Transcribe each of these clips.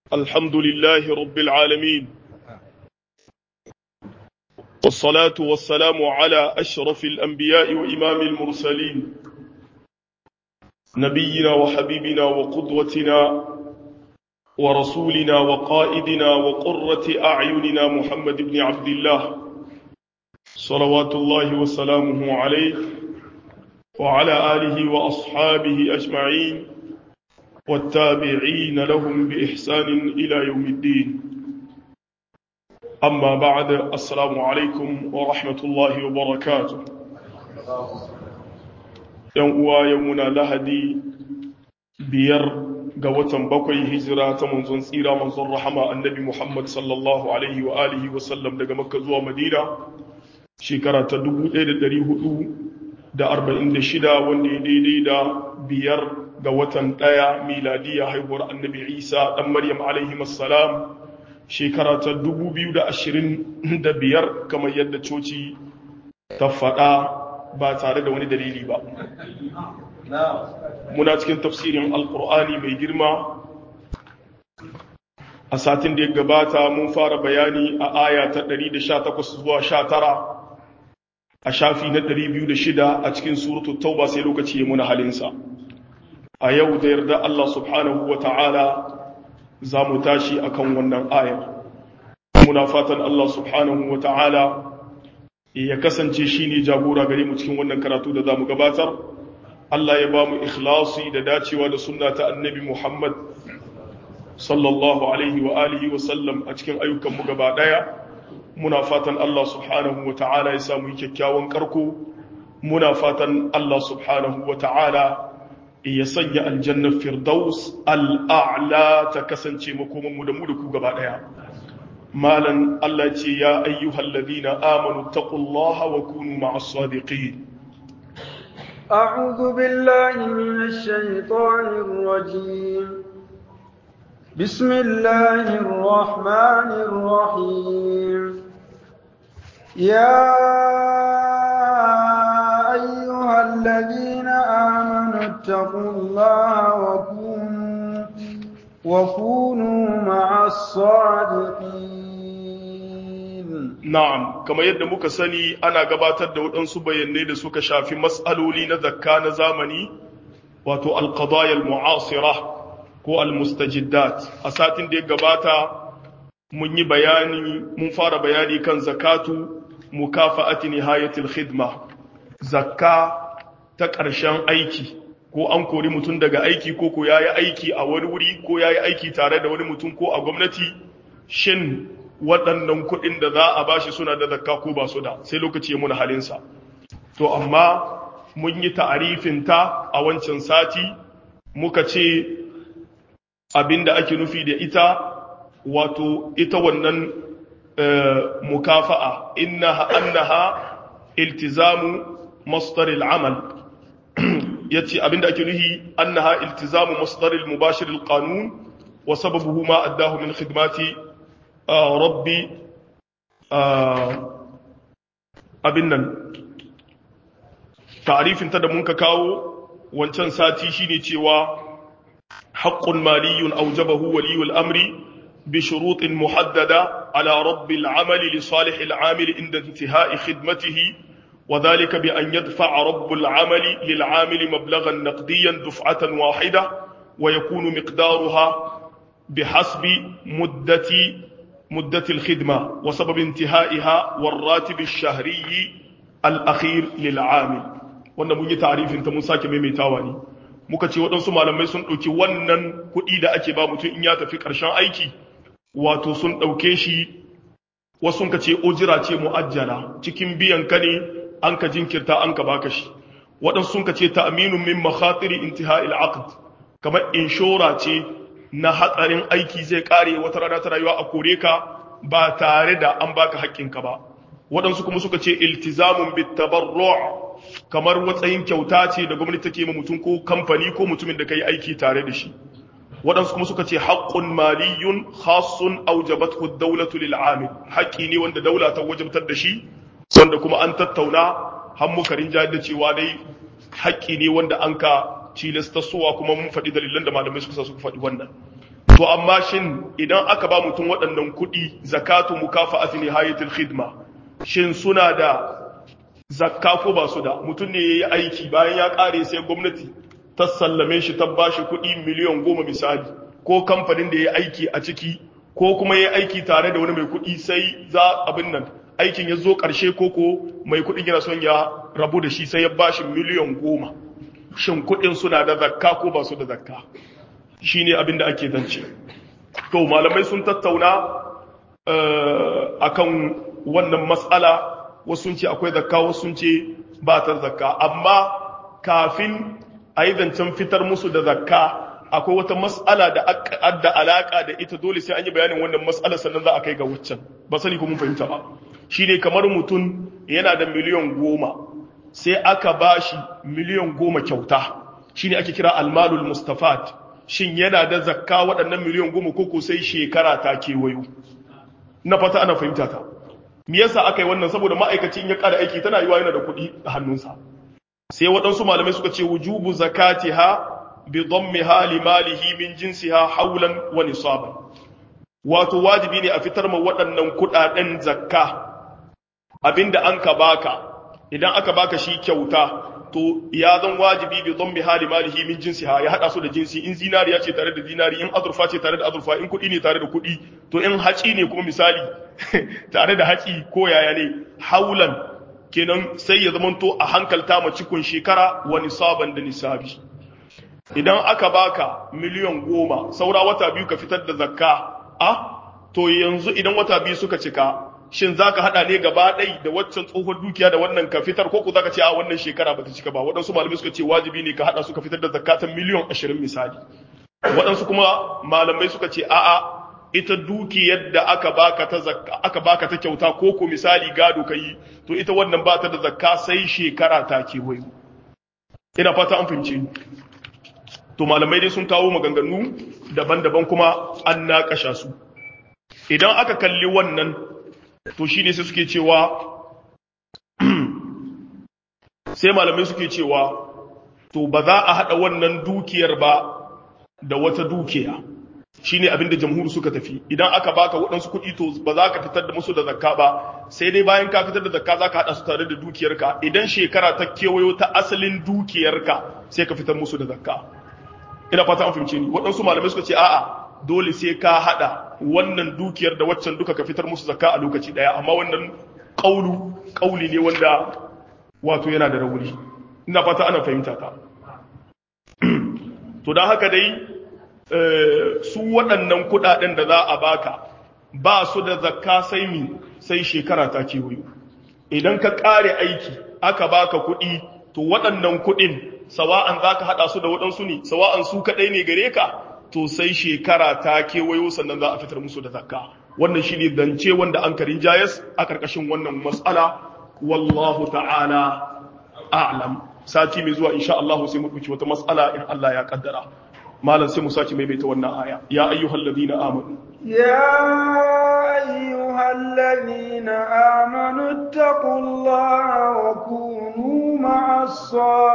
الحمد لله رب العالمين والصلاة والسلام على أشرف الأنبياء وإمام المرسلين نبينا وحبيبنا وقدوتنا ورسولنا وقائدنا وقرة أعيننا محمد بن عبد الله صلوات الله وسلامه عليه وعلى آله وأصحابه أجمعين والتابعين لهم بإحسان إلى يوم الدين أما بعد السلام عليكم ورحمة الله وبركاته يوم يومنا لهدي بير قوة بقي هجرة منزون سيرة منزون رحمة النبي محمد صلى الله عليه وآله وسلم لقى مكة زوى مدينة شكرة تدبو إيد دريه da arba'in da shida wanda ya daidai da biyar ga watan ɗaya miladiya haihuwar annabi isa ɗan maryam alaihimassalam shekara ta dubu biyu da ashirin da biyar kamar yadda coci ta faɗa ba tare da wani dalili ba muna cikin tafsirin alkur'ani mai girma a satin da ya gabata mun fara bayani a aya ta 118 zuwa 19 a shafi na 206 a cikin suratu tauba sai lokaci ya muna halinsa a yau da yarda Allah subhanahu wa ta'ala za mu tashi akan wannan ayar muna fatan Allah subhanahu wa ta'ala ya kasance shi ne jagora gare mu cikin wannan karatu da za mu gabatar Allah ya ba mu ikhlasi da dacewa da sunna ta annabi Muhammad sallallahu alaihi wa alihi wa sallam a cikin ayyukanmu gaba daya muna fatan Allah subhanahu wa ta'ala ya samu kyakkyawan karko muna fatan Allah subhanahu wa ta'ala ya sanya aljannar firdaus al'a'la ta kasance makomanmu da mu da ku gaba ɗaya malan Allah ce ya ayyuhal ladina amanu taqullaha wa kunu ma'as sadiqin أعوذ بالله من الشيطان الرجيم بسم الله الرحمن الرحيم يا أيها الذين آمنوا اتقوا الله وكونوا, وكونوا مع الصادقين نعم كما يد muka sani ana gabatar da waɗansu bayanai da suka shafi matsaloli na zakka na zamani wato alqadaya almu'asira ko almustajiddat a satin da ya gabata mun yi bayani mun fara bayani kan zakatu mukafa'ati nihayatil khidma zakka ta ƙarshen aiki ko an kori mutum daga aiki ko ko yayi aiki a wani wuri ko yayi aiki tare da wani mutum ko a gwamnati shin waɗannan kuɗin da za a bashi suna da zakka ko ba su da sai lokaci ya muna halinsa to amma mun yi ta'arifin ta a wancan sati muka ce abinda ake nufi da ita wato ita wannan mukafa'a innaha annaha iltizamu masdar al'amal yace abinda ake nuhi annaha iltizamu masdar al-mubashir al-qanun wa sababuhu ma addahu min khidmati rabbi abin nan ta'rifin ta da mun ka kawo wancan sati shine cewa haqqun maliyun awjabahu waliyul amri بشروط محددة على رب العمل لصالح العامل عند انتهاء خدمته وذلك بأن يدفع رب العمل للعامل مبلغا نقديا دفعة واحدة ويكون مقدارها بحسب مدة مدة الخدمة وسبب انتهائها والراتب الشهري الأخير للعامل wannan mun yi ta'arifin ta mun sake maimaitawa ne muka ce waɗansu malamai sun ɗauki wannan kuɗi da ake ba mutum in ya tafi ƙarshen aiki wato sun ɗauke shi wasu ka ce ojira ce mu'ajjala cikin biyan ka ne an ka jinkirta an ka baka shi waɗansu sun ka ce ta'aminun min makhatiri intiha'il aqd kamar inshora ce na hatsarin aiki zai kare wata rana ta rayuwa a kore ka ba tare da an baka haƙƙinka ba waɗansu kuma suka ce iltizamun bit tabarru' kamar watsayin kyauta ce da gwamnati take ma mutum ko kamfani ko mutumin da kai aiki tare da shi waɗansu kuma suka ce haƙƙun maliyun khasun aujabathu ad-dawlatu lil amil haƙƙi ne wanda daula ta wajabtar da shi wanda kuma an tattauna har muka rinja da cewa dai haƙƙi ne wanda an ka tilasta suwa kuma mun faɗi dalilan da malamai suka sa suka faɗi wannan to amma shin idan aka ba mutum waɗannan kuɗi zakatu mukafa'ati nihayatul khidma shin suna da zakka ko ba su da mutum ne yayi aiki bayan ya kare sai gwamnati ta sallame shi ta bashi kuɗi miliyan goma misali ko kamfanin da ya aiki a ciki ko kuma ya aiki tare da wani mai kuɗi sai za abin nan aikin ya zo ƙarshe ko ko mai kuɗin yana son ya rabu da shi sai ya bashi miliyan goma shin kuɗin suna da zakka ko ba su da zakka shi ne abin da ake zance to malamai sun tattauna akan wannan matsala wasu sun ce akwai zakka wasu sun ce ba ta zakka amma kafin a yi zancen fitar musu da zakka akwai wata matsala da adda alaka da ita dole sai an yi bayanin wannan matsala sannan za a kai ga waccan ba sani ko mun fahimta ba shi ne kamar mutum yana da miliyan goma sai aka ba shi miliyan goma kyauta shi ne ake kira almalul mustafat shin yana da zakka waɗannan miliyan goma koko sai shekara ta kewayo na fata ana fahimta ta me yasa aka yi wannan saboda ma'aikacin ya ƙara aiki tana yiwa yana da kuɗi a hannunsa sai waɗansu malamai suka ce wujubu zakatiha bi dhammiha li malihi min jinsiha hawlan wa nisaban wato wajibi ne a fitar ma waɗannan kuɗaɗen zakka abinda an ka baka idan aka baka shi kyauta to ya zan wajibi bi dhammiha li malihi min jinsiha ya hada su da jinsi in zinariya ce tare da zinari in azurfa ce tare da azurfa in kuɗi ne tare da kuɗi to in haci ne kuma misali tare da haci ko yaya ne haulan kenan sai ya zamanto a hankalta ma cikon shekara wa nisaban da nisabi idan aka baka miliyan goma saura wata biyu ka fitar da zakka a to yanzu idan wata biyu suka cika shin za ka haɗa ne gaba ɗai da waccan tsohon dukiya da wannan ka fitar ko ku za ka ce a wannan shekara ba ta cika ba waɗansu malamai suka ce wajibi ne ka haɗa suka fitar da zakatan miliyan ashirin misali waɗansu kuma malamai suka ce a'a ita dukiyar da aka baka ta zakka aka baka ta kyauta ko ko misali gado ka yi to ita wannan ba ta da zakka sai shekara ta kewayo ina fata an fahimce ni to malamai dai sun kawo maganganu daban-daban kuma an naƙasha su idan aka kalli wannan to shi ne sai suke cewa sai malamai suke cewa to ba za a haɗa wannan dukiyar ba da wata dukiya shi ne abinda jamhur suka tafi idan aka baka waɗansu kuɗi to ba za ka fitar da musu da zakka ba sai dai bayan ka fitar da zakka za ka haɗa su tare da dukiyarka idan shekara ta kewayo ta asalin dukiyarka sai ka fitar musu da zakka ina fata an fahimce ni waɗansu malamai suka ce a'a dole sai ka hada wannan dukiyar da waccan duka ka fitar musu zakka a lokaci daya amma wannan kaulu kauli ne wanda wato yana da rauni ina fata ana fahimta ta to dan haka dai su waɗannan kuɗaɗen da za a baka ba su da zakka sai mi sai shekara ta kewayo idan ka ƙare aiki aka baka kuɗi to waɗannan kuɗin sawa'an za ka haɗa su da waɗansu ne sawa'an su kaɗai ne gare ka to sai shekara ta kewayo sannan za a fitar musu da zakka wannan shi ne zance wanda an karin jayas a ƙarƙashin wannan matsala wallahu ta'ala a'lam sati mai zuwa insha Allah sai mu ɗauki wata matsala in Allah ya kaddara malam sai mu saki maimaita wannan aya ya ayyuhal ladina amanu ya ayyuhal ladina amanu taqullaha wa kunu ma'as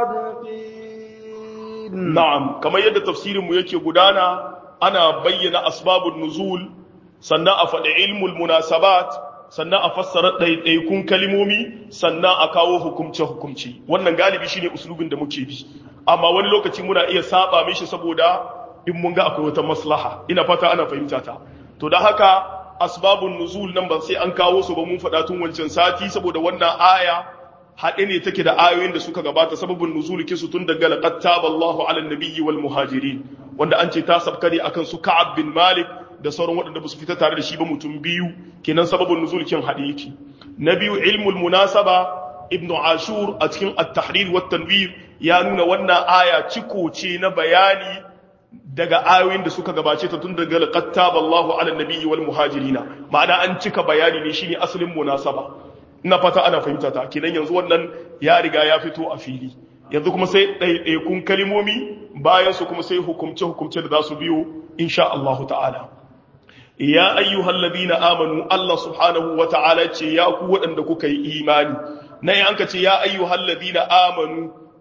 sadiqin na'am kamar yadda tafsirin mu yake gudana ana bayyana asbabun nuzul sannan a faɗi ilmul munasabat sannan a fassara ɗaiɗaikun kalimomi sannan a kawo hukumce-hukumce wannan galibi shine uslubin da muke bi amma wani lokaci muna iya saba mishi saboda in mun ga akwai wata maslaha ina fata ana fahimta ta to da haka asbabun nuzul nan ba sai an kawo su ba mun faɗa tun wancan sati saboda wannan aya haɗe ne take da ayoyin da suka gabata sababin nuzul kisu tun daga laqad taballahu ala nabiyyi wal muhajirin wanda an ce ta sabka ne akan su ka'ab bin malik da sauran waɗanda ba su fita tare da shi ba mutum biyu kenan sababin nuzul kin haɗe yake na biyu ilmul munasaba ibn ashur a cikin at-tahrir wa tanwir ya nuna wannan aya ciko ce na bayani daga ayoyin da suka gabace ta tun daga laqad taballahu ala nabiyyi wal muhajirina ma'ana an cika bayani ne shine asalin munasaba ina fata ana fahimta ta kenan yanzu wannan ya riga ya fito a fili yanzu kuma sai ɗaiɗaikun kalimomi bayan su kuma sai hukumce hukumce da za su biyo insha Allah ta'ala ya ayyuhal ladina amanu Allah subhanahu wa ta'ala ce ya ku waɗanda kuka yi imani na an ka ce ya ayyuhal ladina amanu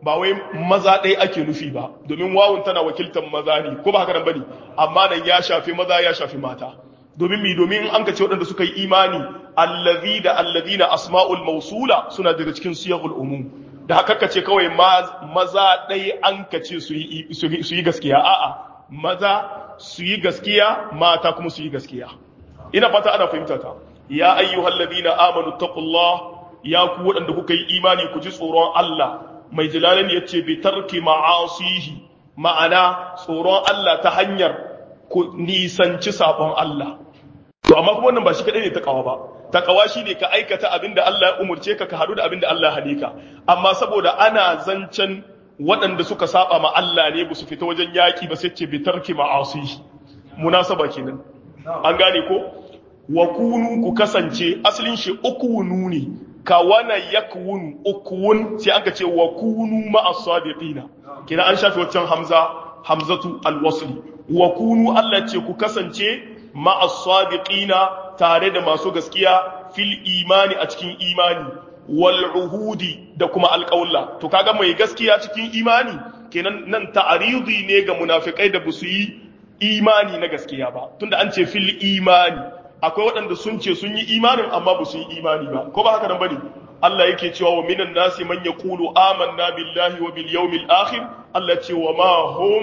ba wai maza ɗaya ake nufi ba domin wawun tana wakiltar maza ne ko ba haka nan bane amma nan ya shafi maza ya shafi mata domin mi domin an ka ce waɗanda suka yi imani allazi da allazina asma'ul mausula suna daga cikin siyagul umum da haka ka ce kawai maza ɗaya an ka ce su yi gaskiya a'a maza su yi gaskiya mata kuma su yi gaskiya ina fata ana fahimta ta ya ayyuhal ladina amanu taqullah ya ku waɗanda kuka yi imani ku ji tsoron Allah mai jalalin ya ce bi tarki ma'asihi ma'ana tsoron Allah ta hanyar ku nisanci sabon Allah to amma kuma wannan ba shi kadai ne takawa ba takawa shine ka aikata abinda Allah ya umurce ka ka hadu da abinda Allah ya hade ka amma saboda ana zancen waɗanda suka saba ma Allah ne ba su fita wajen yaki ba sai ce bi tarki ma'asihi munasaba kenan an gane ko wa kunu ku kasance asalin shi ukunu ne ka wana yakwun ukuwun sai an ka ce wa kunu ma'as sadiqina kina an shafe waccan hamza hamzatu alwasli wa kunu Allah ce ku kasance ma'as sadiqina tare da masu gaskiya fil imani a cikin imani wal uhudi da kuma alƙawla to kaga mai gaskiya cikin imani kenan nan ta'aridi ne ga munafikai da busu yi imani na gaskiya ba tunda an ce fil imani akwai waɗanda sun ce sun yi imanin amma ba su yi imani ba ko ba haka nan bane Allah yake cewa wa minan nasi man yaqulu amanna billahi wa bil yawmil akhir Allah ce wa ma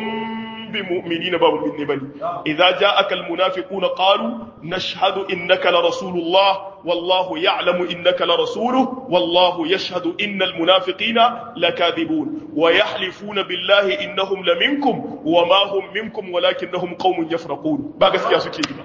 hum bimu'minina ba mu'minne bane idza ja'aka al munafiquna qalu nashhadu innaka la rasulullah wallahu ya'lamu innaka la rasuluhu wallahu yashhadu innal munafiqina lakadhibun wa yahlifuna billahi innahum laminkum wa ma hum minkum walakinnahum qaumun yafraqun ba gaskiya suke yi ba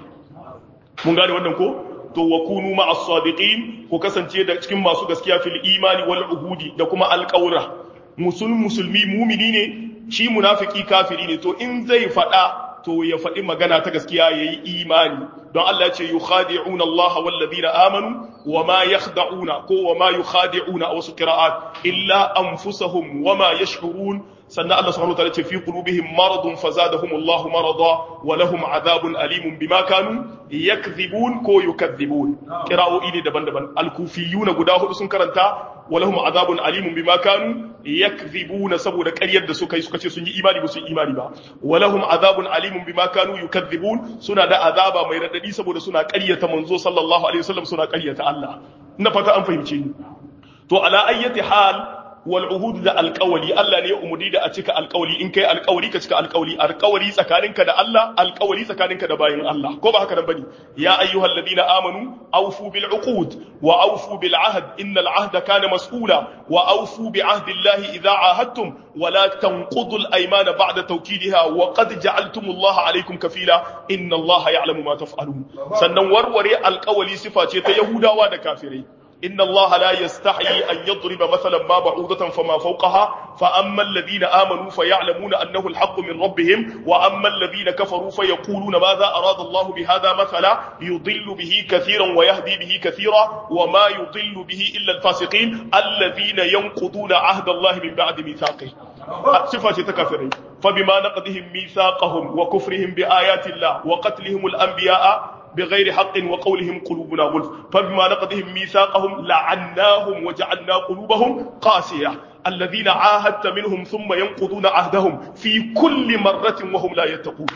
mun gane wannan ko to wa kunu ma'as sadiqin ko kasance da cikin masu gaskiya fil imani wal uhudi da kuma alqawra musul musulmi mumini ne shi munafiki kafiri ne to in zai fada to ya faɗi magana ta gaskiya yayi imani don Allah ya ce yukhadi'una Allah wal ladina amanu wama yakhda'una ko wama yukhadi'una a wasu qira'at illa anfusahum wama yash'urun sannan Allah subhanahu wa ta'ala ce fi qulubihim maradun fazadahum Allah marada wa lahum adhabun alimun bima kanu yakdhibun ko yukadhibun qira'o'i ne daban-daban al-kufiyuna guda hudu sun karanta wa lahum adhabun alimun bima kanu yakdhibun saboda ƙaryar da suka yi suka ce sun yi imani ba su yi imani ba wa lahum adhabun alimun bima kanu yukadhibun suna da azaba mai radadi saboda suna ƙaryata manzo sallallahu alaihi wasallam suna ƙaryata Allah ina fata an fahimce ni to ala ayyati hal wal uhud da alƙawali Allah ne ya umudi da a cika alƙawali in kai alƙawali ka cika alƙawali alƙawali tsakaninka da Allah alƙawali tsakaninka da bayin Allah ko ba haka nan bane ya ayyuhal ladina amanu awfu bil uqud wa awfu bil ahd innal ahda kana mas'ula wa awfu bi ahdi Allah idha ahadtum wa la tanqudu al aymana ba'da tawkidiha wa qad ja'altum Allah alaykum kafila inna Allah ya'lamu ma taf'alun sannan warware alƙawali sifa ce ta yahudawa da kafirai إن الله لا يستحيي أن يضرب مثلا ما بعوضة فما فوقها فأما الذين آمنوا فيعلمون أنه الحق من ربهم وأما الذين كفروا فيقولون ماذا أراد الله بهذا مثلا يضل به كثيرا ويهدي به كثيرا وما يضل به إلا الفاسقين الذين ينقضون عهد الله من بعد ميثاقه صفة تكفرين فبما نقضهم ميثاقهم وكفرهم بآيات الله وقتلهم الأنبياء بغير حق وقولهم قلوبنا غلف فبما نقضهم ميثاقهم لعناهم وجعلنا قلوبهم قاسية الذين عاهدت منهم ثم ينقضون عهدهم في كل مرة وهم لا يتقون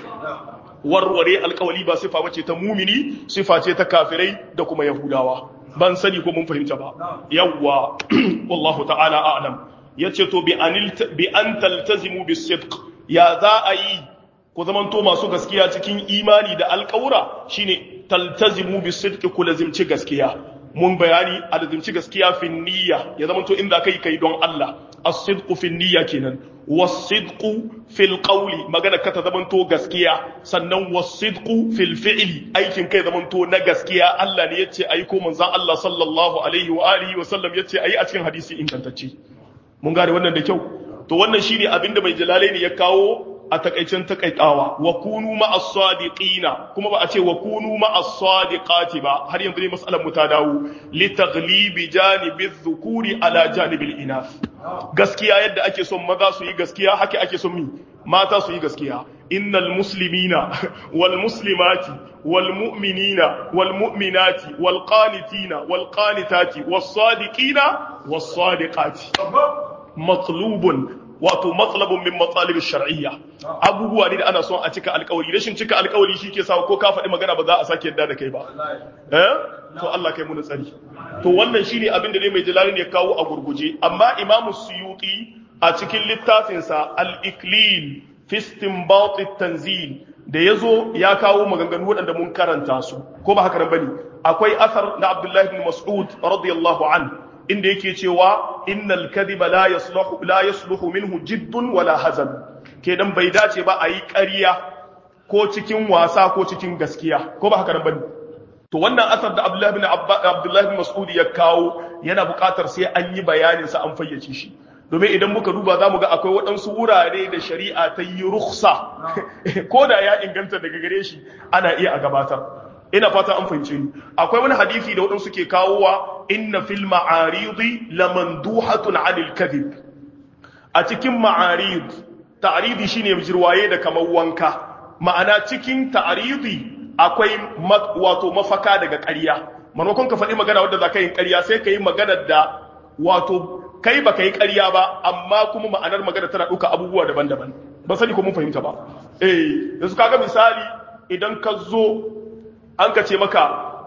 warware alkawali ba sifa bace ta mumini sifa ce ta kafirai da kuma yahudawa ban sani ko mun fahimta ba yawwa wallahu ta'ala a'lam yace to bi anil bi an taltazimu bis sidq ya za a yi ku zamanto masu gaskiya cikin imani da alƙawura shine taltazimu bi sidqi ku lazimci gaskiya mun bayani a lazimci gaskiya fi niyya ya zamanto inda kai kai don Allah as-sidqu fi niyya kenan was-sidqu fil qawli magana ka ta zamanto gaskiya sannan was-sidqu fil fi'li aikin kai zamanto na gaskiya Allah ne yace ayi ko manzon Allah sallallahu alaihi wa alihi wa sallam yace ayi a cikin hadisi ingantacce mun gane wannan da kyau to wannan shine abinda mai jalalaini ya kawo a takaicin takaitawa wa kunu ma'as sadiqina kuma ba a ce wa kunu ma'as sadiqati ba har yanzu ne mas'alar mu ta dawo li taghlibi janibi dhukuri ala janibil inath gaskiya yadda ake son maza su yi gaskiya haka ake son mi mata su yi gaskiya innal muslimina wal muslimati wal mu'minina wal mu'minati wal qanitina wal qanitati was sadiqina was sadiqati matlubun wato matsalabun min matsalibin shar'iyya abubuwa ne da ana son a cika alkawari rashin cika alkawari shi ke sawa ko ka faɗi magana ba za a sake yadda da kai ba eh to Allah kai muni tsari to wannan shine abin da ne mai jalalin ya kawo a gurguje amma imamu suyuti a cikin littafinsa al-iklil fi istinbat at-tanzil da yazo ya kawo maganganu waɗanda mun karanta su ko ba haka nan bane akwai asar na Abdullah ibn Mas'ud radiyallahu anhu inda yake cewa innal kadhiba la yasluhu la yasluhu minhu jiddun wala hazan kenan bai dace ba a yi ƙarya ko cikin wasa ko cikin gaskiya ko ba haka nan bane to wannan asar da Abdullah ibn Abdullah ibn Mas'ud ya kawo yana buƙatar sai an yi bayanin sa an fayyace shi domin idan muka duba zamu ga akwai waɗansu wurare da shari'a ta yi rukhsa ko da ya inganta daga gare shi ana iya a gabatar ina fata an fahimce ni akwai wani hadisi da waɗansu ke kawowa inna fil ma'aridi lamanduhatun 'anil kadhib a cikin ma'arid ta'ridi shine jirwaye da kamar wanka ma'ana cikin ta'ridi akwai wato mafaka daga ƙarya manokon ka faɗi magana wadda za ka yi ƙarya sai ka yi magana da wato kai ba ka yi ƙarya ba amma kuma ma'anar magana tana ɗauka abubuwa daban-daban ba sani ko mun fahimta ba eh yanzu kaga misali idan ka zo an ka ce maka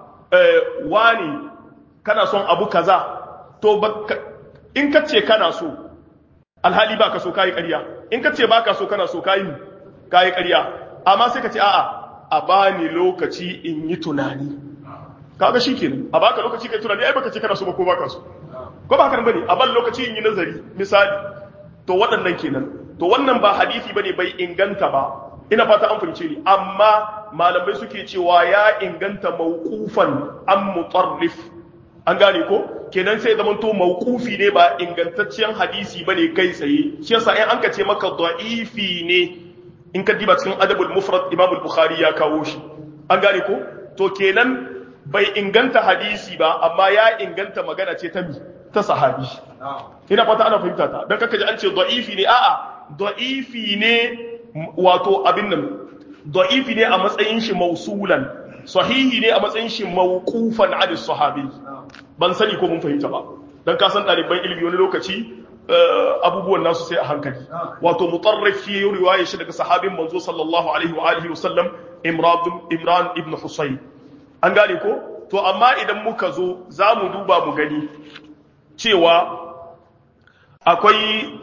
wani kana son abu kaza to in ka ce kana so alhali ba ka so kayi ƙarya in ka ce ba ka so kana so kayi kayi ƙarya amma sai ka ce a'a a bani lokaci in yi tunani kaga shi kenan a baka lokaci kai tunani ai baka ce kana so ba ko baka so ko ba haka bane a ban lokaci in yi nazari misali to waɗannan kenan to wannan ba hadisi bane bai inganta ba ina fata an fahimce ni amma malamai suke cewa ya inganta mawqufan an mutarrif an gane ko kenan sai zaman to mawqufi ne ba ingantaccen hadisi bane kai tsaye shi yasa in an ka ce maka da'ifi ne in ka diba cikin adabul mufrad imam al-bukhari ya kawo shi an gane ko to kenan bai inganta hadisi ba amma ya inganta magana ce ta mi ta sahabi ina fata ana fahimta ta dan kaka ji an ce da'ifi ne a'a da'ifi ne wato abin nan da'ifi ne a matsayin shi mausulan sahihi ne a matsayin shi mawqufan ala sahabi ban sani ko mun fahimta ba dan ka san ɗaliban ilimi wani lokaci abubuwan nasu sai a hankali wato mutarrif ya yi riwaya shi daga sahabin manzo sallallahu alaihi wa alihi wasallam imran ibn husayn an gane ko to amma idan muka zo za mu duba mu gani cewa akwai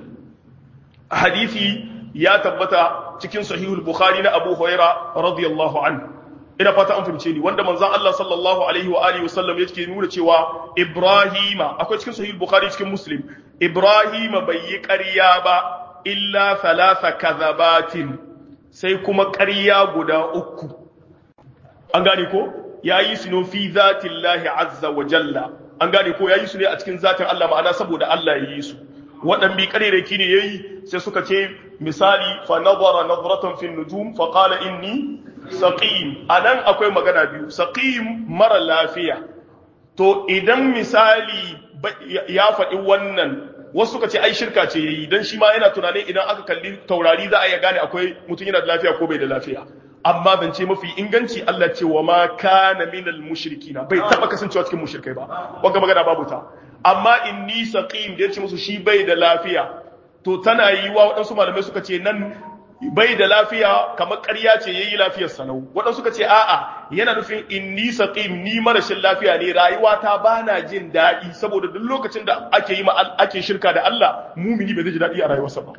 hadisi ya tabbata cikin sahihul bukhari na abu huraira radiyallahu anhu ina fata an fahimce ni wanda manzon Allah sallallahu alaihi wa alihi wasallam yake nuna cewa Ibrahima akwai cikin sahih Bukhari cikin Muslim Ibrahima bai yi ƙarya ba illa thalatha kadhabatin sai kuma ƙarya guda uku an gane ko yayi su no fi zatillahi azza wa jalla an gane ko yayi su ne a cikin zatin Allah ma'ana saboda Allah ya yi su waɗan bi ƙarerake ne yayi sai suka ce misali fa nazara nazratan fi nujum fa qala inni saqim anan akwai magana biyu saqim mara lafiya to idan misali ya faɗi wannan wasu suka ce ai shirka ce yayi dan shi ma yana tunanin idan aka kalli taurari za a iya gane akwai mutum yana da lafiya ko bai da lafiya amma ban ce mafi inganci Allah ce wa ma kana minal mushrikina bai taba kasancewa cikin mushrikai ba wanga magana babu ta amma inni saqim da yace musu shi bai da lafiya to tana yiwa waɗansu malamai suka ce nan bai da lafiya kamar ƙarya ce yayi lafiyar sanau waɗansu suka ce a'a yana nufin inni saqim ni marashin lafiya ne rayuwa ta bana jin daɗi saboda duk lokacin da ake yi ake shirka da Allah mumini bai zai ji daɗi a rayuwarsa ba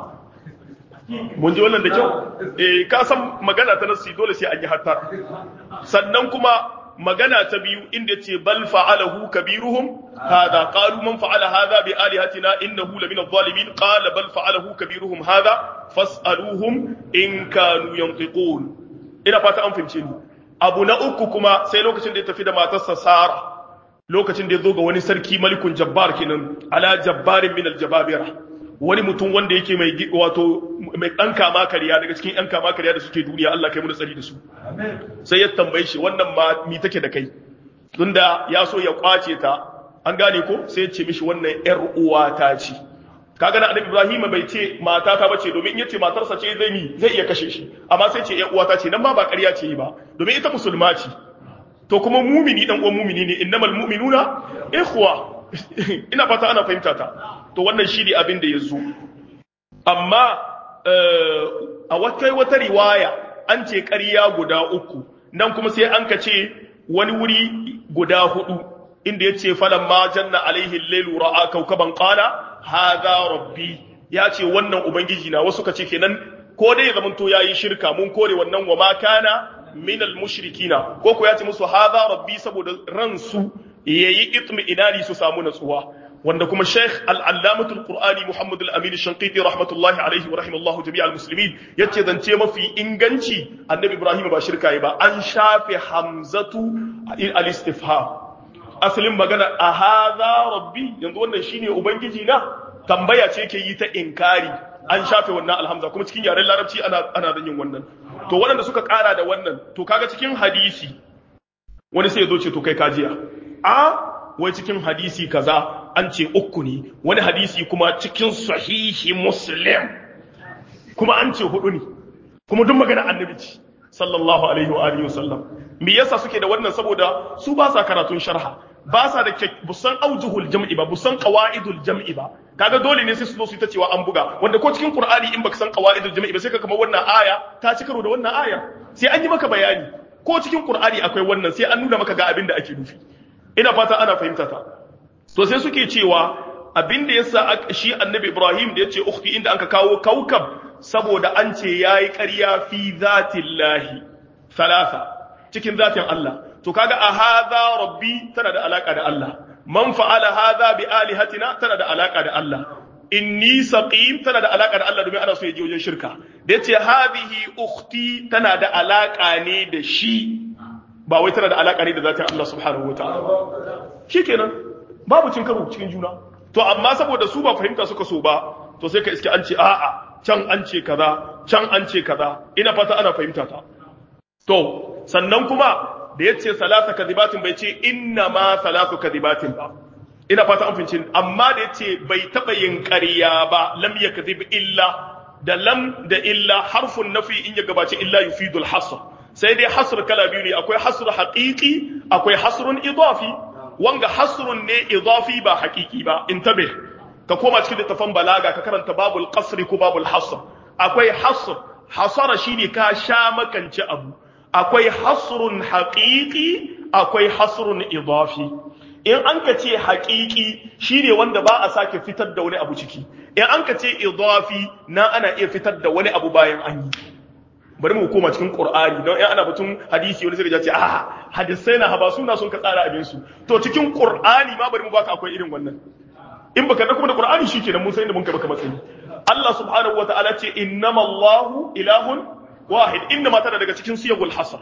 mun ji wannan da kyau eh ka san magana ta nasi dole sai an yi hatta sannan kuma magana ta biyu inda ce bal fa'alahu kabiruhum hada qalu man fa'ala hadha bi alihatina innahu lamina adh-dhalimin qala bal fa'alahu kabiruhum hada fas'aluhum in kanu yantiqun ina fata an fahimce ni abu na uku kuma sai lokacin da ya tafi da matarsa Sara lokacin da ya zo ga wani sarki malikun jabbar kenan ala jabbarin min al-jababira wani mutum wanda yake mai wato mai ɗan kama kariya daga cikin ɗan kama kariya da suke duniya Allah kai mu tsari da su sai ya tambaye shi wannan ma mi take da kai tunda ya so ya kwace ta an gane ko sai ya ce mishi wannan ƴar uwa ta ce kaga na annabi Ibrahim bai ce mata ta bace domin in yace matarsa ce zai mi zai iya kashe shi amma sai ce ƴar uwa ta ce nan ma ba ƙarya ce ba domin ita musulma ce to kuma mumini dan uwan mumini ne innamal mu'minuna ikhwa ina fata ana fahimta ta to wannan shi ne abin da ya zo amma a wata wata riwaya an ce ƙarya guda uku nan kuma sai an ka ce wani wuri guda hudu inda ya ce falan ma janna alaihi lailu ra'a kaukaban qala hadha rabbi ya ce wannan ubangiji na wasu ka ce kenan ko dai ya zamanto yayi shirka mun kore wannan wa ma kana minal mushrikina ko ko ya ce musu hadha rabbi saboda ransu yayi itmi inani su samu natsuwa wanda kuma Sheikh al-Allamah al-Qur'ani Muhammad al-Amin al-Shanqiti rahmatullahi alayhi wa rahimallahu jami'al muslimin yace zance mafi inganci Annabi Ibrahim ba shirka yi ba an shafe hamzatu al-istifham asalin magana a hadha rabbi yanzu wannan shine ubangiji na tambaya ce yake yi ta inkari an shafe wannan alhamza kuma cikin yaren larabci ana ana yin wannan to waɗanda suka ƙara da wannan to kaga cikin hadisi wani sai ya zo ce to kai kajiya a wai cikin hadisi kaza an ce uku ne wani hadisi kuma cikin sahihi muslim kuma an ce hudu ne kuma duk magana annabi ce sallallahu alaihi wa alihi wasallam me yasa suke da wannan saboda su ba sa karatun sharha ba sa da busan aujuhul jam'i ba busan qawaidul jam'i ba kaga dole ne sai su zo su ta cewa an buga wanda ko cikin qur'ani in baka san qawaidul jam'i ba sai ka kamar wannan aya ta ci karo da wannan aya sai an yi maka bayani ko cikin qur'ani akwai wannan sai an nuna maka ga abin da ake nufi ina fata ana fahimta ta to sai suke cewa abin da yasa shi annabi Ibrahim da yace ukhti inda anka kawo kaukab saboda an ce yayi ƙarya fi zatillahi thalatha cikin zatin Allah to kaga a hadha rabbi tana da alaka da Allah man fa'ala hadha bi alihatina tana da alaka da Allah inni saqim tana da alaka da Allah domin ana so ya je wajen shirka da yace hadhihi ukhti tana da alaka ne da shi ba wai tana da alaka ne da zatin Allah subhanahu wataala shikenan babu cin karo cikin juna to amma saboda su ba fahimta suka so ba to sai ka iske an ce a'a can an ce kaza can an ce kaza ina fata ana fahimta ta to sannan kuma da yace salasa kadibatin bai ce inna ma salasu kadibatin ba ina fata an fahimci amma da yace bai taba yin ƙarya ba lam yakzib illa da lam da illa harfun nafi in ya gabace illa yufidul hasr sai dai hasr kala biyu ne akwai hasr haqiqi akwai hasrun idafi wanga hasrun ne idafi ba haqiqi ba intabe ka koma cikin littafin balaga ka karanta babul qasri ko babul hasr akwai hasr hasara shine ka sha makance abu akwai hasrun haqiqi akwai hasrun idafi in an ka ce haqiqi shine wanda ba a sake fitar da wani abu ciki in an ka ce idafi na ana iya fitar da wani abu bayan an yi bari mu koma cikin Qur'ani don in ana batun hadisi wani sai ya ce ah hadisai na haba suna sun ka tsara abin su to cikin Qur'ani ma bari mu baka akwai irin wannan in baka da kuma da Qur'ani shikenan mun san inda mun kai baka matsayi Allah subhanahu wataala ce innamallahu ilahun wahid inda mata daga cikin siyagul hasr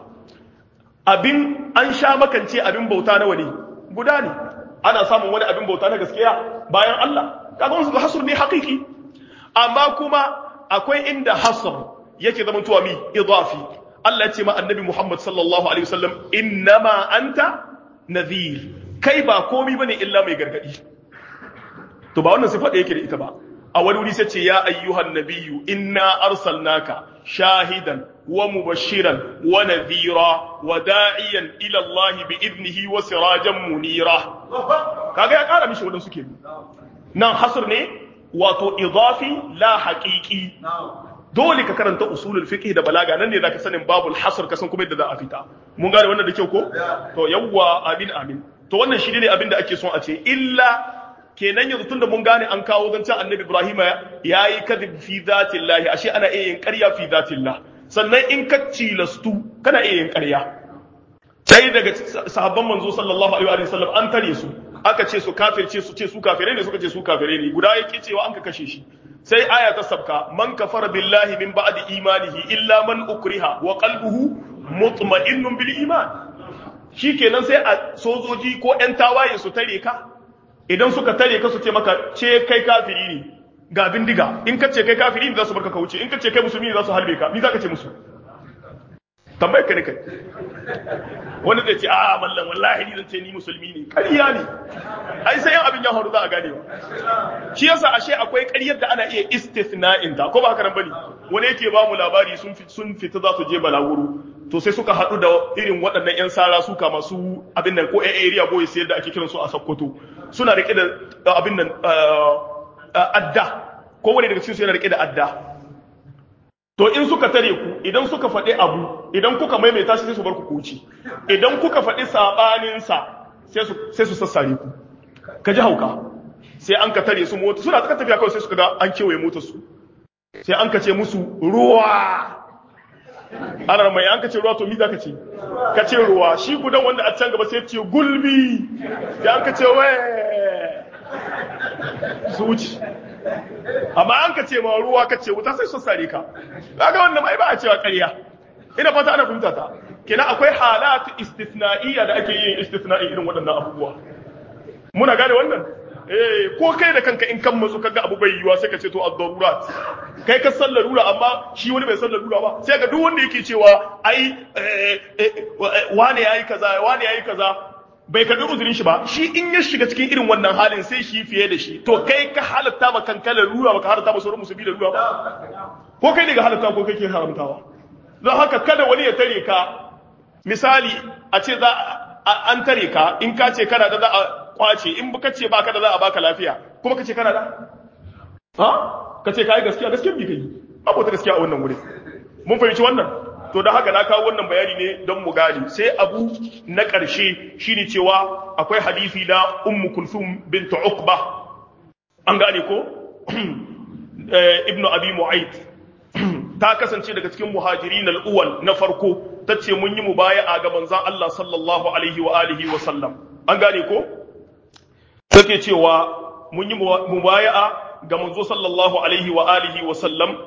abin an sha makance abin bauta nawa ne guda ne ana samun wani abin bauta na gaskiya bayan Allah kaga wannan hasr ne haqiqi amma kuma akwai inda hasr yake zama tuwa mi idafi Allah ya ce ma annabi Muhammad sallallahu alaihi wasallam innama anta nadhir kai ba komi bane illa mai gargadi to ba wannan sifa da yake da ita ba a wani wuri sai ce ya ayyuhan nabiyyu inna arsalnaka shahidan wa mubashiran wa nadhira wa da'iyan ila Allah bi idnihi wa sirajan munira kaga ya kara mishi wadansu ke nan hasr ne wato idafi la haqiqi dole ka karanta usulul fiqh da balaga nan ne zaka sanin babul hasr ka san kuma yadda za a fita mun gane wannan da kyau ko to yawwa amin amin to wannan shi ne abin da ake son a ce illa kenan yanzu tunda mun gane an kawo zancen annabi Ibrahim ya yi kadhib fi zatillahi ashe ana iya yin ƙarya fi zatillah sannan in ka cilastu kana iya yin ƙarya sai daga sahabban manzo sallallahu alaihi wa sallam an tare su aka ce su kafirce su ce su kafirai ne suka ce su kafirai ne guda yake cewa an ka kashe shi sai aya ta sabka man kafara billahi min ba'di imanihi illa man ukriha wa qalbuhu mutma'innun bil iman shikenan sai a sojoji ko ƴan tawaye su tare ka idan suka tare ka su ce maka ce kai kafiri ne ga bindiga in ka ce kai kafiri ne za su barka ka wuce in ka ce kai musulmi ne za su harbe ka ni za ka ce musu tambayar ka ne kai wani zai ce a mallan wallahi ni zan ce ni musulmi ne ƙarya ne ai sai yan abin ya faru za a gane ba shi yasa ashe akwai ƙaryar da ana iya istithna'in ta ko ba haka nan bane wani yake ba mu labari sun sun fita za su je balaguro to sai suka haɗu da irin waɗannan 'yan sara suka masu abin nan ko 'yan area boys yadda ake kiransu a Sokoto suna rike da abin nan adda kowane daga cikin su yana rike da adda to in suka tare ku idan suka faɗi abu idan kuka maimaita shi sai su bar ku kuci idan kuka faɗi sabanin sa sai su sai su sassare ku ka ji hauka sai an ka tare su mota suna ta tafiya kawai sai suka ga an kewaye motar su sai an ka ce musu ruwa ana mai an ka ce ruwa to mi za ka ce ka ce ruwa shi gudan wanda a can gaba sai ce gulbi sai an ka ce wai su wuce amma an ka ce ma ruwa ka ce wuta sai su sare ka kaga wannan mai ba a cewa ƙarya ina fata ana fahimta ta kina akwai halatu istithna'iyya da ake yin istithna'i irin waɗannan abubuwa muna gane wannan eh ko kai da kanka in kan matsu kaga abu bai yiwa sai ka ce to ad-darurat kai ka san larura amma shi wani bai san larura ba sai ga duk wanda yake cewa ai wane yayi kaza wane yayi kaza bai karbi uzurin shi ba shi in ya shiga cikin irin wannan halin sai shi fiye da shi to kai ka halatta ma kanka larura ba ka halatta ma sauran musulmi larura ba ko kai ne ga halatta ko kai ke haramtawa don haka kada wani ya tare ka misali a ce za an tare ka in ka ce kana da za a kwace in ka ce baka da za a baka lafiya kuma ka ce kana da ha ka ce kai gaskiya gaskiya bi kai babu ta gaskiya a wannan wuri mun fahimci wannan to da haka na kawo wannan bayani ne don mu gane sai abu na ƙarshe shine cewa akwai hadisi na ummu kulthum bint uqba an gane ko ibnu abi mu'ayt ta kasance daga cikin muhajirin al-awwal na farko tace mun yi mubaya'a ga manzon Allah sallallahu alaihi wa alihi wa sallam an gane ko take cewa mun yi mubaya'a ga manzo sallallahu alaihi wa alihi wa sallam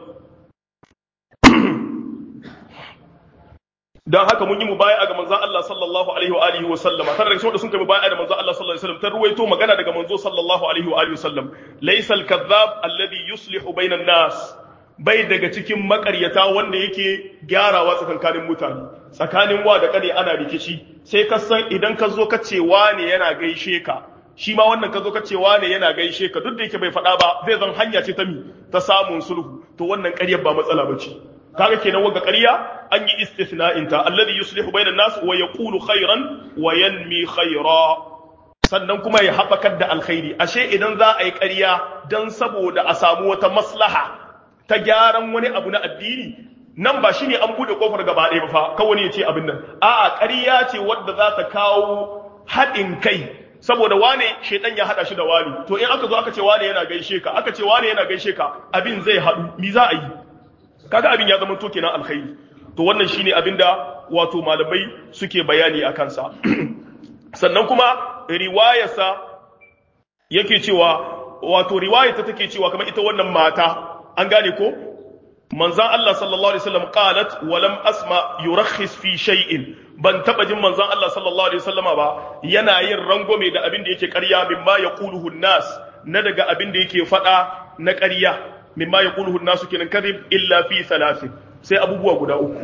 dan haka mun yi mubaya'a ga manzo Allah sallallahu alaihi wa alihi wa sallama tare da wanda sun kai mubaya'a da manzo Allah sallallahu alaihi wa sallam ta ruwaito magana daga manzo sallallahu alaihi wa alihi wa sallam laysa al-kadhab alladhi yuslihu bayna an-nas bai daga cikin makaryata wanda yake gyarawa tsakankanin mutane tsakanin wa da kare ana rikici sai ka san idan ka zo ka ce wane yana gaishe ka shi ma wannan ka zo ka ce wane yana gaishe ka duk da yake bai faɗa ba zai zan hanya ce ta mi ta samun sulhu to wannan ƙaryar ba matsala ba ce kaga kenan wanga ƙarya an yi istithna'in ta alladhi yuslihu bainan nas wa yaqulu khairan wa yanmi khaira sannan kuma ya haɓakar da alkhairi ashe idan za a yi ƙarya dan saboda a samu wata maslaha ta gyaran wani abu na addini nan ba shine an bude kofar gaba ɗaya ba fa kawai ya ce abin nan a'a ƙarya ce wadda za ta kawo haɗin kai saboda wane shedan ya hada shi da wani to in aka zo aka ce wane yana gaishe ka aka ce wane yana gaishe ka abin zai haɗu mi za a yi kaga abin ya zama to kenan alkhairi to wannan shine abin da wato malamai suke bayani a kansa sannan kuma riwayarsa yake cewa wato riwayarta take cewa kamar ita wannan mata an gane ko manzan Allah sallallahu alaihi wasallam qalat wa lam asma yurakhis fi shay'in ban taba jin manzan Allah sallallahu alaihi wasallama ba yana yin rangwame da abin da yake ƙarya mimma yaquluhu nas na daga abin da yake faɗa na ƙarya mimma yaquluhu nas kenan kadhib illa fi thalathin sai abubuwa guda uku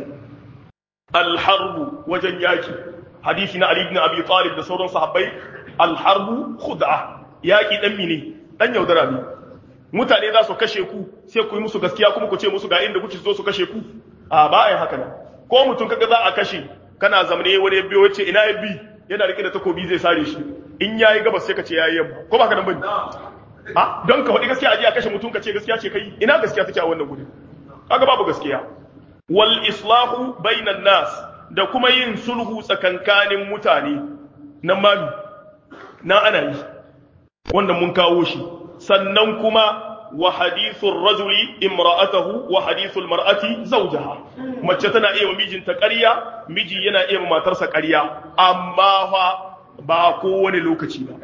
al-harbu wajen yaki hadisi na Ali ibn Abi Talib da sauran sahabbai al-harbu khud'a yaki dan mine dan yaudara ne mutane za su kashe ku sai ku yi musu gaskiya kuma ku ce musu ga inda kuke zo su kashe ku a ba a yi haka nan ko mutum kaga za a kashe kana zamane wani biyo wace ina ya bi yana rike da takobi zai sare shi in yayi gabas sai ka ce yayi yamma ko ba ka nan bane a don ka faɗi gaskiya aje a kashe mutum ka ce gaskiya ce kai ina gaskiya take a wannan guri kaga babu gaskiya wal islahu bainan nas da kuma yin sulhu tsakankanin mutane nan ma na ana yi wanda mun kawo shi sannan kuma wa hadithun rajuli imra'atahu wa hadithul mar'ati zawjaha mace tana iya mijinta ƙarya miji yana iya matarsa ƙarya amma fa ba kowane lokaci ba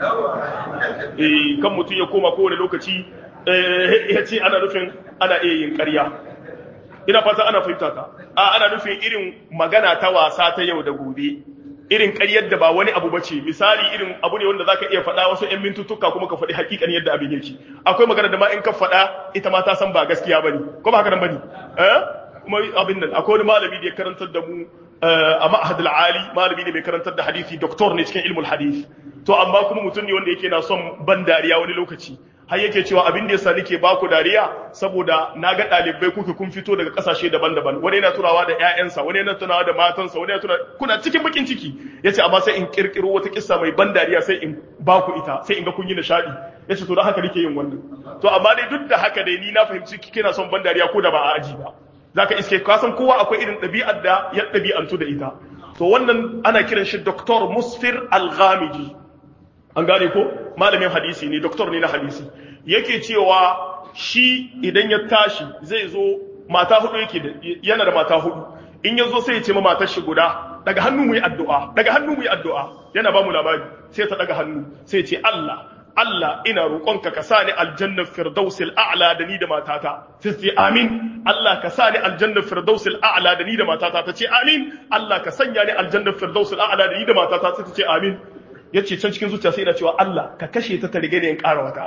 eh kan mutum ya koma kowane lokaci ya ce ana nufin ana iya yin ƙarya ina fata ana fahimta ta a ana nufin irin magana ta wasa ta yau da gobe irin ƙaryar da ba wani abu bace misali irin abu ne wanda zaka iya faɗa wasu ƴan mintuttuka kuma ka faɗi hakikan yadda abin yake akwai magana da ma in ka faɗa ita ma ta san ba gaskiya bane ko ba haka nan bane eh kuma abin nan akwai wani malami da ya karantar da mu a ma'had ali malami ne mai karantar da hadisi doktor ne cikin ilmul hadith to amma kuma mutum ne wanda yake na son ban dariya wani lokaci har yake cewa abin da yasa nake baku dariya saboda na ga ɗalibai kuke kun fito daga ƙasashe daban-daban wani yana tunawa da ƴaƴansa wani yana tunawa da matansa wani yana tunawa kuna cikin bakin ciki yace amma sai in kirkiro wata kissa mai ban dariya sai in baku ita sai in ga kun yi nishadi yace to don haka nake yin wannan to amma dai duk da haka dai ni na fahimci kina son ban dariya ko da ba a aji ba zaka iske ka san kowa akwai irin ɗabi'ar da ya ɗabi'antu da ita to wannan ana kiran shi Dr. Musfir Al-Ghamidi an gane ko malamin hadisi ne doktor ne na hadisi yake cewa shi idan ya tashi zai zo mata hudu yake da yana da mata hudu in ya zo sai ya ce ma matar shi guda daga hannu mu yi addu'a daga hannu mu yi addu'a yana ba mu labari sai ta daga hannu sai ya ce Allah Allah ina roƙonka ka sa ni aljannar firdausil a'la da ni da matata sai ce amin Allah ka sa ni aljannar firdausil a'la da ni da matata ta ce amin Allah ka sanya ni aljannar firdausil a'la da ni da matata sai ta ce amin ya ce can cikin zuciya sai yana cewa Allah ka kashe ta ta rige ne in ƙara wata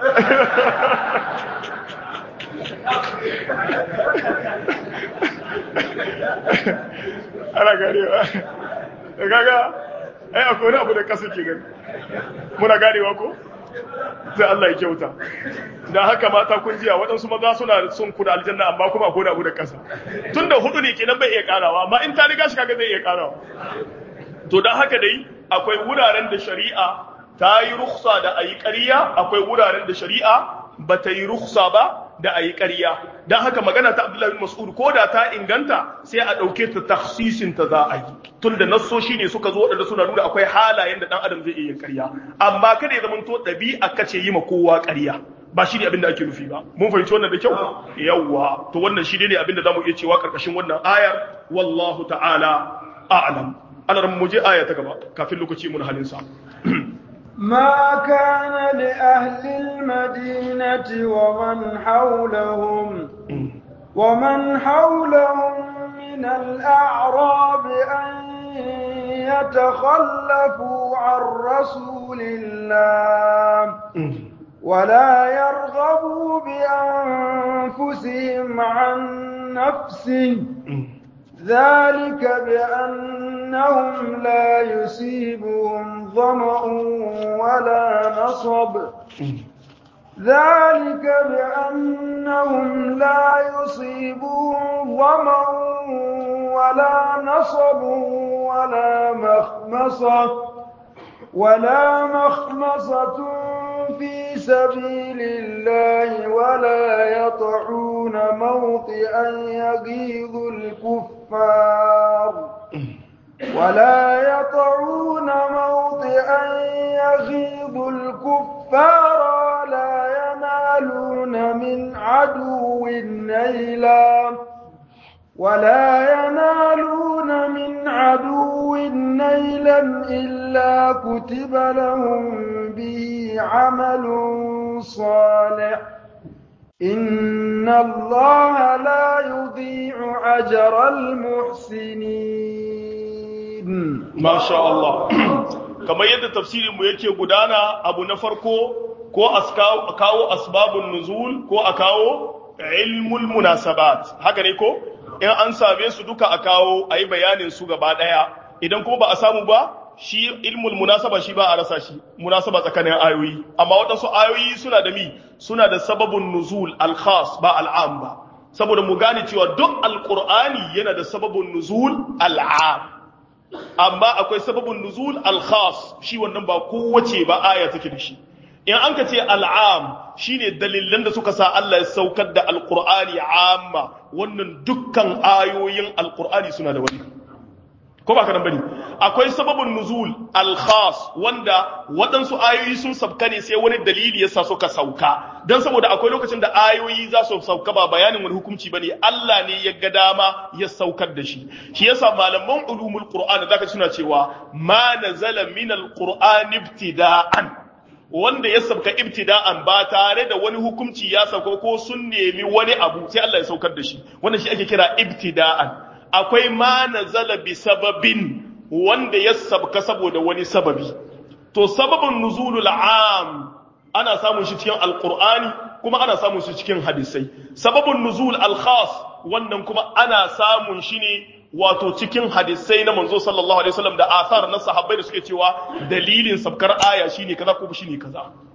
ana ganewa da gaga ai akwai wani abu da ƙasa ke gani muna ganewa ko sai Allah ya kyauta da haka mata kun jiya waɗansu maza suna son ku da aljanna amma kuma akwai abu da ƙasa tun da hudu ne kenan bai iya ƙarawa amma in ta riga shi kaga zai iya ƙarawa to don haka dai akwai wuraren da shari'a ta yi ruksa da a yi ƙarya akwai wuraren da shari'a ba ta yi ruksa ba da a yi ƙarya don haka magana ta abdullahi bin mas'ud ko da ta inganta sai a ɗauke ta taksisin ta za a yi tun da nassoshi ne suka zo waɗanda suna nuna akwai halayen da ɗan adam zai iya yin ƙarya amma kada ya zama to ɗabi'a kace yi ma kowa ƙarya ba shi ne abin da ake nufi ba mun fahimci wannan da kyau yawwa to wannan shi ne abin da zamu iya cewa karkashin wannan ayar wallahu ta'ala a'lam ana mu je aya ta gaba kafin lokaci mun halin sa ما كان لأهل المدينة ومن حولهم ومن حولهم من الأعراب أن يتخلفوا عن رسول الله ولا يرغبوا بأنفسهم عن نفسه ذلك بأنهم لا يصيبهم ظمأ ولا نصب ذلك بأنهم لا يصيبهم ظمأ ولا نصب ولا مخمصة ولا مخمصة في سبيل الله ولا يطعون موطئا يغيظ الكفار ولا يطعون موطئا يغيظ الكفار ولا ينالون من عدو نيلا ولا ينالون من عدو نيلا إلا كتب لهم به عمل صالح إن الله لا يضيع أجر المحسنين ما شاء الله kamar yadda tafsirinmu yake gudana abu na farko ko a kawo asbabun nuzul ko a kawo ilmul munasabat haka ne ko in an same su duka a kawo a yi bayanin su gaba ɗaya idan kuma ba a samu ba shi ilmul munasaba shi ba a rasa shi munasaba tsakanin ayoyi amma waɗansu ayoyi suna da mi suna da sababun nuzul al-khas ba al'am ba saboda mu gane cewa duk alqur'ani yana da sababun nuzul al'am amma akwai sababun nuzul al-khas shi wannan ba kowace ba aya take da shi in an ka ce al'am shine dalilan da suka sa Allah ya saukar da alqur'ani amma wannan dukkan ayoyin alqur'ani suna da wani ko ba ka nan bane akwai sababin nuzul al-khas wanda waɗansu ayoyi sun sabka ne sai wani dalili yasa suka sauka dan saboda akwai lokacin da ayoyi za su sauka ba bayanin wani hukunci bane Allah ne ya ga dama ya saukar da shi shi yasa malaman ulumul qur'an zaka suna cewa ma nazala min al-qur'an ibtida'an wanda ya sabka ibtida'an ba tare da wani hukunci ya sauka ko sun nemi wani abu sai Allah ya saukar da shi wannan shi ake kira ibtida'an akwai ma nazala bi sababin wanda ya sabka saboda wani sababi to sababin nuzulul am ana samun shi cikin alqur'ani kuma ana samun shi cikin hadisai sababin nuzul al-khas wannan kuma ana samun shi ne wato cikin hadisai na manzo sallallahu alaihi wasallam da athar na sahabbai da suke cewa dalilin sabkar aya shine kaza ko shine kaza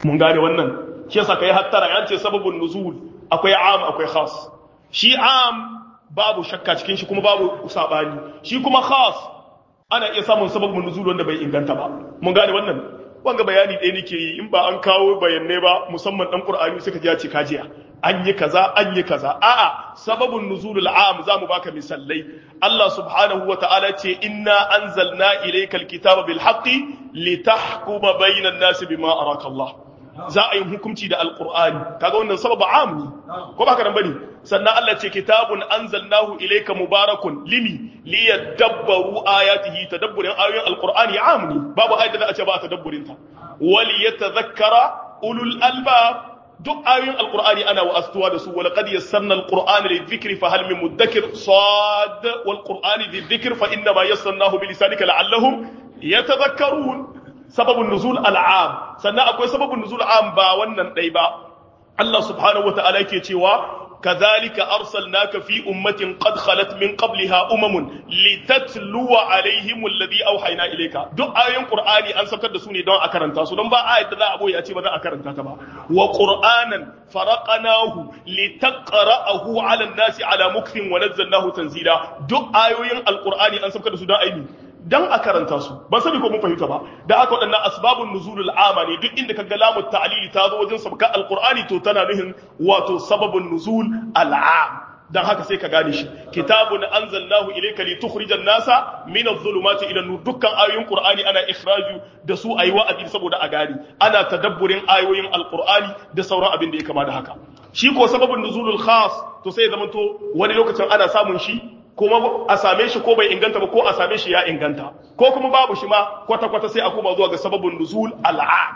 mun gane wannan shi yasa kai hattara an ce sababun nuzul akwai am akwai khas shi am babu shakka cikin shi kuma babu sabani shi kuma khas ana iya samun sababun nuzul wanda bai inganta ba mun gane wannan wanga bayani ɗaya nake yi in ba an kawo bayanai ba musamman dan qur'ani suka ji ya ce kajiya an yi kaza an yi kaza a'a sababun nuzulul am zamu baka misalai Allah subhanahu wa ta'ala ce inna anzalna ilaykal kitaba bil haqqi litahkuma bainan nasi bima araka Allah za a yi hukunci da alqur'ani kaga wannan sababu am ne ko ba ka nan bane sannan Allah ce kitabun anzalnahu ilayka mubarakun limi liyadabbaru ayatihi tadabburin ayoyin alqur'ani am ne babu ayat da za a ce ba tadabburin ta wali yatadhakkara ulul albab duk ayoyin alqur'ani ana wa'astuwa da su wa laqad yassarna alqur'ana lidhikri fa hal min mudakkir sad wal qur'ani lidhikr fa inna ma yassarnahu bi lisanika la'allahum yatadhakkarun sababun nuzul al'am sannan akwai sababun nuzul am ba wannan dai ba Allah subhanahu wata'ala yake cewa كذلك أرسلناك في أمة قد خلت من قبلها أمم لتتلو عليهم الذي أوحينا إليك دو آية قرآني أن سبت دسوني دون أكرنتا سو دون با آية لا أبو يأتي بدا أكرنتا تبا وقرآنا فرقناه لتقرأه على الناس على مكث ونزلناه تنزيلا دو آية القرآن أن سبت دسوني أيني dan a karanta su ban sani ko mun fahimta ba da aka waɗannan asbabun nuzulul ama ne duk inda kaga lamu ta'lili ta zo wajen sabka alqur'ani to tana nuhin wato sababun nuzul al'am dan haka sai ka gane shi kitabun anzalnahu ilayka litukhrijan nasa min adh-dhulumati ila nur dukkan ayoyin qur'ani ana ikhraju da su ayi wa'azi saboda a gane ana tadabburin ayoyin alqur'ani da sauran abin da ya kama da haka shi ko sababun nuzulul khas to sai ya zamanto wani lokacin ana samun shi kuma a same shi ko bai inganta ba ko a same shi ya inganta ko kuma babu shi ma kwata-kwata sai a koma zuwa ga sababin nuzul al'am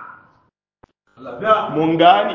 mun gane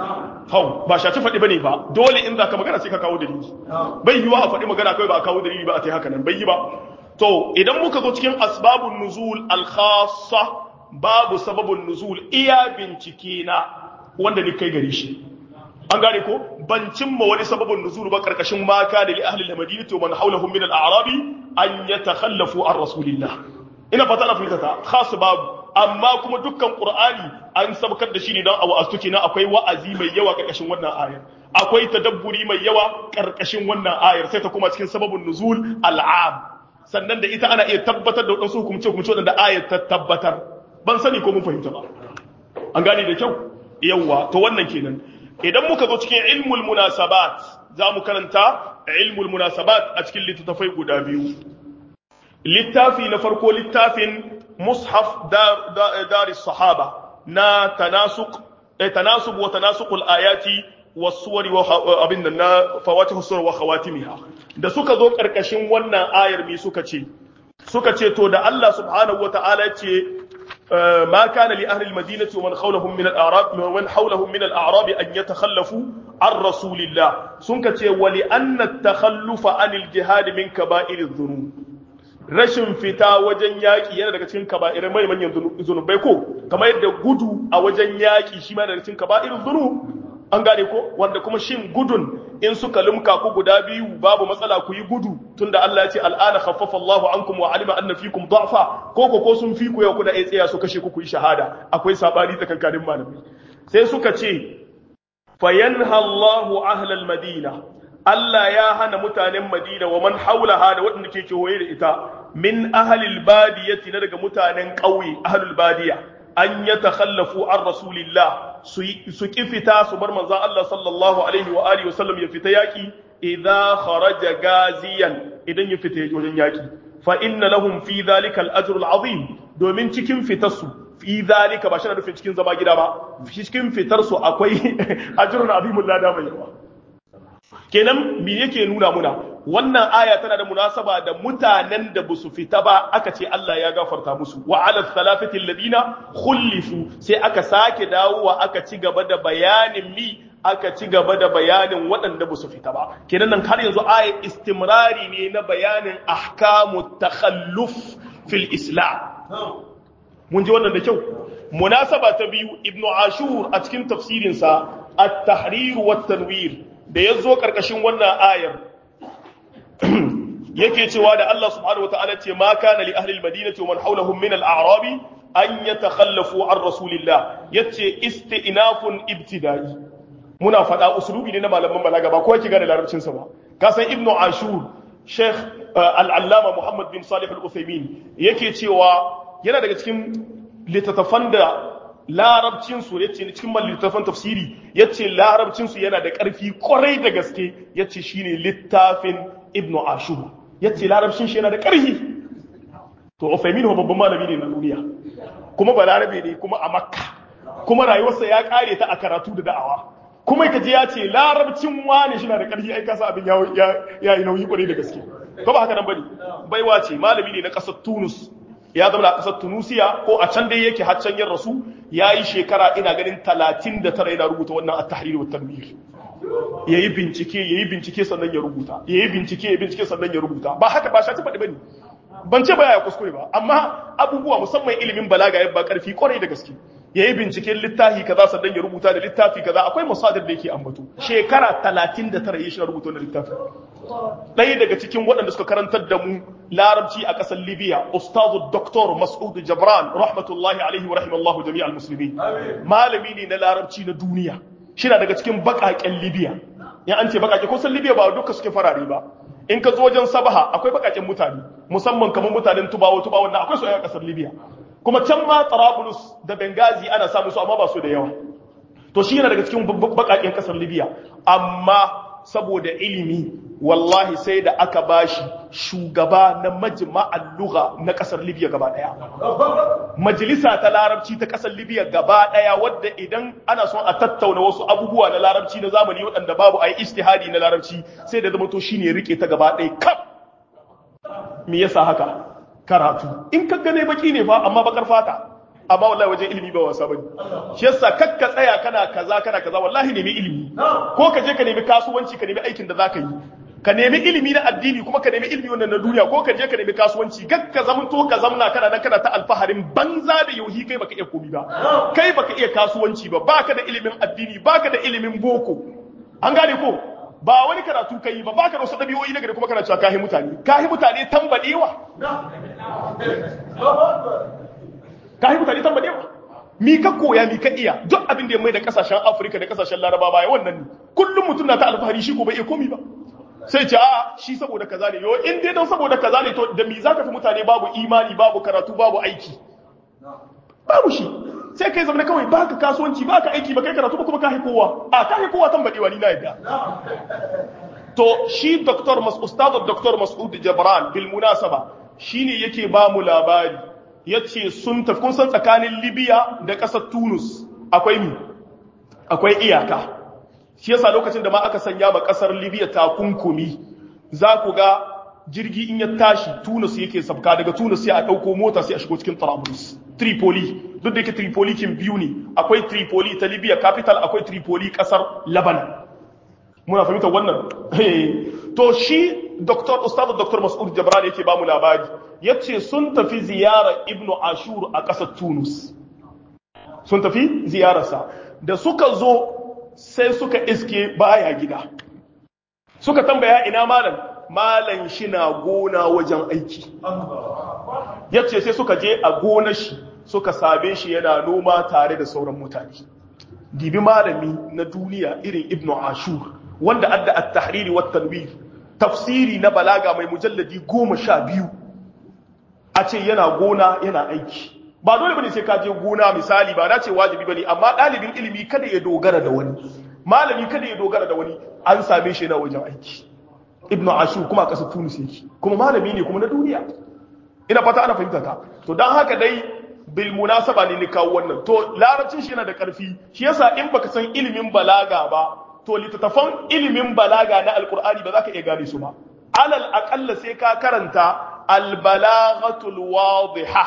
hau ba shaci faɗi bane ba dole in za ka magana sai ka kawo dalili bai yiwa a faɗi magana kawai ba a kawo dalili ba a ta haka nan bai yi ba to idan muka zo cikin asbabun nuzul al-khassa babu sababun nuzul iya bincike na wanda ni kai gari shi an gane ko ban cimma wani sababin nuzul ba karkashin maka da li ahli al-madinah wa man hawlahum min al-a'rab an yatakhallafu an rasulillah ina fata na fitata khas babu amma kuma dukkan qur'ani an sabkar da shi ne dan awa astuki na akwai wa'azi mai yawa karkashin wannan ayar akwai tadabburi mai yawa karkashin wannan ayar sai ta kuma cikin sababin nuzul al'am sannan da ita ana iya tabbatar da wadansu hukumce hukumce wadanda ayar ta tabbatar ban sani ko mun fahimta ba an gane da kyau yawa to wannan kenan idan muka zo cikin ilmul munasabat za mu karanta ilmul munasabat a cikin littattafai guda biyu littafi na farko littafin mushaf daris sahaba na tanasuk tanasub wa tanasuqul ayati was-suwari wa abin nan na fawatih as wa khawatimiha da suka zo karkashin wannan ayar mi suka ce suka ce to da Allah subhanahu wa ta'ala ce ما كان لأهل المدينة ومن حولهم من الأعراب ومن حولهم من الأعراب أن يتخلفوا عن رسول الله سنكت ولأن التخلف عن الجهاد من كبائر الذنوب rashin fita wajen yaƙi yana daga cikin kaba'irin mai manyan zunubai ko kamar yadda gudu a wajen yaƙi shi ma daga cikin kaba'irin zunub an gane ko wanda kuma shin gudun in suka lumka ku guda biyu babu matsala ku yi gudu tunda Allah ya ce al'ana khaffafa Allahu ankum wa alima anna fikum da'fa ko ko ko sun fi ku yau kuna iya tsaya su kashe ku ku yi shahada akwai sabani tsakankanin malamai sai suka ce fayanha Allahu ahlal madina Allah ya hana mutanen Madina wa man haulaha da waɗanda ke kewaye da ita min ahlil badiyati na daga mutanen ƙauye ahlul badiya an ya takhallafu an rasulillah su ki fita su bar manzon Allah sallallahu alaihi wa alihi wasallam ya fita yaki idza kharaja gaziyan idan ya fita wajen yaki fa inna lahum fi dhalika al-ajr al-azim domin cikin fitarsu fi dhalika ba shi na nufin cikin zama gida ba cikin fitar su akwai ajrun azimul lada mai yawa kenan me yake nuna muna wannan aya tana da munasaba da mutanen da basu fita ba aka ce Allah ya gafarta musu wa ala thalathati alladina khulifu sai aka sake dawowa aka ci gaba da bayanin mi aka ci gaba da bayanin waɗanda basu fita ba kenan nan har yanzu aya istimrari ne na bayanin ahkamu takhalluf fil islam mun ji wannan da kyau munasaba ta biyu ibnu ashur a cikin tafsirinsa at-tahrir wa tanwir da ya zo ƙarƙashin wannan ayar yake cewa da Allah subhanahu wata'ala ce ma kana li ahli al-madinati wa man hawlahum min al-a'rabi an yatakhallafu an rasulillah yace isti'nafun ibtida'i muna faɗa usulubi ne na malaman balaga ba kowa ki gane larabcin sa ba ka san ibnu ashur sheikh al-allama muhammad bin salih al-uthaymin yake cewa yana daga cikin littattafan da larabcin su yace cikin littattafan tafsiri yace larabcin su yana da ƙarfi kwarai da gaske yace shine littafin ibnu ashur yace larabcin shi yana da ƙarfi to uthaymin babban malami ne na duniya kuma balarabe ne kuma a makka kuma rayuwarsa ya kare ta a karatu da da'awa kuma kaji ya ce larabcin wani shi na da ƙarfi ai kasa abin ya yi nauyi kwarai da gaske ko ba haka nan bane baiwa ce malami ne na ƙasar Tunus ya zama a ƙasar Tunusiya ko a can dai yake har can yin rasu ya yi shekara ina ganin 39 yana rubuta wannan at-tahrir wa tanwir yayi bincike yayi bincike sannan ya rubuta yayi bincike yayi bincike sannan ya rubuta ba haka ba shi faɗi bane ban ce ba ya kuskure ba amma abubuwa musamman ilimin balaga ya ba ƙarfi kwarai da gaske ya yi binciken littafi kaza sannan ya rubuta da littafi kaza akwai masadar da yake ambato shekara 39 ya shi rubuta wannan littafi ɗaya daga cikin waɗanda suka karantar da mu larabci a ƙasar libya ustazu doktor mas'ud jabran rahmatullahi alaihi wa rahimallahu jami'al musulmi malami ne na larabci na duniya shi na daga cikin baƙaƙen libya ya an ce baƙaƙe kusan libya ba duka suke farare ba in ka zo wajen sabaha akwai baƙaƙen mutane musamman kamar mutanen tubawo tubawo na akwai su a ƙasar libya kuma can ma Tarabulus da Benghazi ana samu su amma ba su da yawa to shi yana daga cikin bakakin kasar Libya amma saboda ilimi wallahi sai da aka bashi shugaba na majma'al lugha na kasar Libya gaba daya majalisa ta larabci ta kasar Libya gaba daya wadda idan ana son a tattauna wasu abubuwa na larabci na zamani waɗanda babu ayi ijtihadi na larabci sai da zama to shine rike ta gaba daya kaf me yasa haka karatu in ka gane baki ne fa amma bakar fata amma wallahi wajen ilimi ba wasa bane shi yasa kakka tsaya kana kaza kana kaza wallahi nemi ilimi ko ka je ka nemi kasuwanci ka nemi aikin da zaka yi ka nemi ilimi na addini kuma ka nemi ilimi wannan na duniya ko ka je ka nemi kasuwanci gakka zamanto ka zamna kana nan kana ta alfaharin banza da yauhi kai baka iya komi ba kai baka iya kasuwanci ba baka da ilimin addini baka da ilimin boko an gane ko ba wani karatu kai ba baka da wasu dabi'o'i na gari kuma kana cewa kahi mutane kahi mutane tambadewa kahi mutane tambadewa mi ka koya mi ka iya duk abin da ya mai da kasashen Afirka da kasashen Laraba baya wannan ne kullum mutum na ta alfahari shi ko bai iya komi ba sai ce a shi saboda kaza ne yo in dai don saboda kaza ne to da mi zaka fi mutane babu imani babu karatu babu aiki babu shi sai kai zama kawai baka kasuwanci baka aiki ba kai karatu ba kuma ka kowa a ka kowa tambadewa ni na yadda to shi Dr. Mas Ustaz Dr. Mas'ud Jabran bil munasaba shine yake ba mu labari yace sun tafi kun san tsakanin Libya da ƙasar Tunis akwai mi akwai iyaka shi yasa lokacin da ma aka sanya ma ƙasar Libya takunkumi za ku ga jirgi in ya tashi Tunis yake sabka daga Tunis sai a dauko mota sai a shigo cikin Trablus Tripoli duk da yake Tripoli kin biyu ne akwai Tripoli ta Libya capital akwai Tripoli kasar Lebanon muna fahimtar wannan to shi Dr. Ustaz Dr. Mas'ud Jabran yake ba mu labari yace sun tafi ziyara Ibn Ashur a kasar Tunis sun tafi ziyararsa da suka zo sai suka iske baya gida suka tambaya ina malam malam shi na gona wajen aiki yace sai suka je a gonar shi suka same shi yana noma tare da sauran mutane dibi malami na duniya irin ibnu ashur wanda adda at-tahriri wat tanwir tafsiri na balaga mai mujalladi goma sha biyu a ce yana gona yana aiki ba dole bane sai ka je gona misali ba na ce wajibi bane amma dalibin ilimi kada ya dogara da wani malami kada ya dogara da wani an same shi yana wajen aiki ibnu ashur kuma a ƙasar tunis yake kuma malami ne kuma na duniya ina fata ana fahimta ta to dan haka dai bil munasaba ne ni kawo wannan to larabcin shi yana da ƙarfi shi yasa in baka san ilimin balaga ba to littattafan ilimin balaga na alqur'ani ba za ka iya gane su ba alal aqalla sai ka karanta al balaghatul wadiha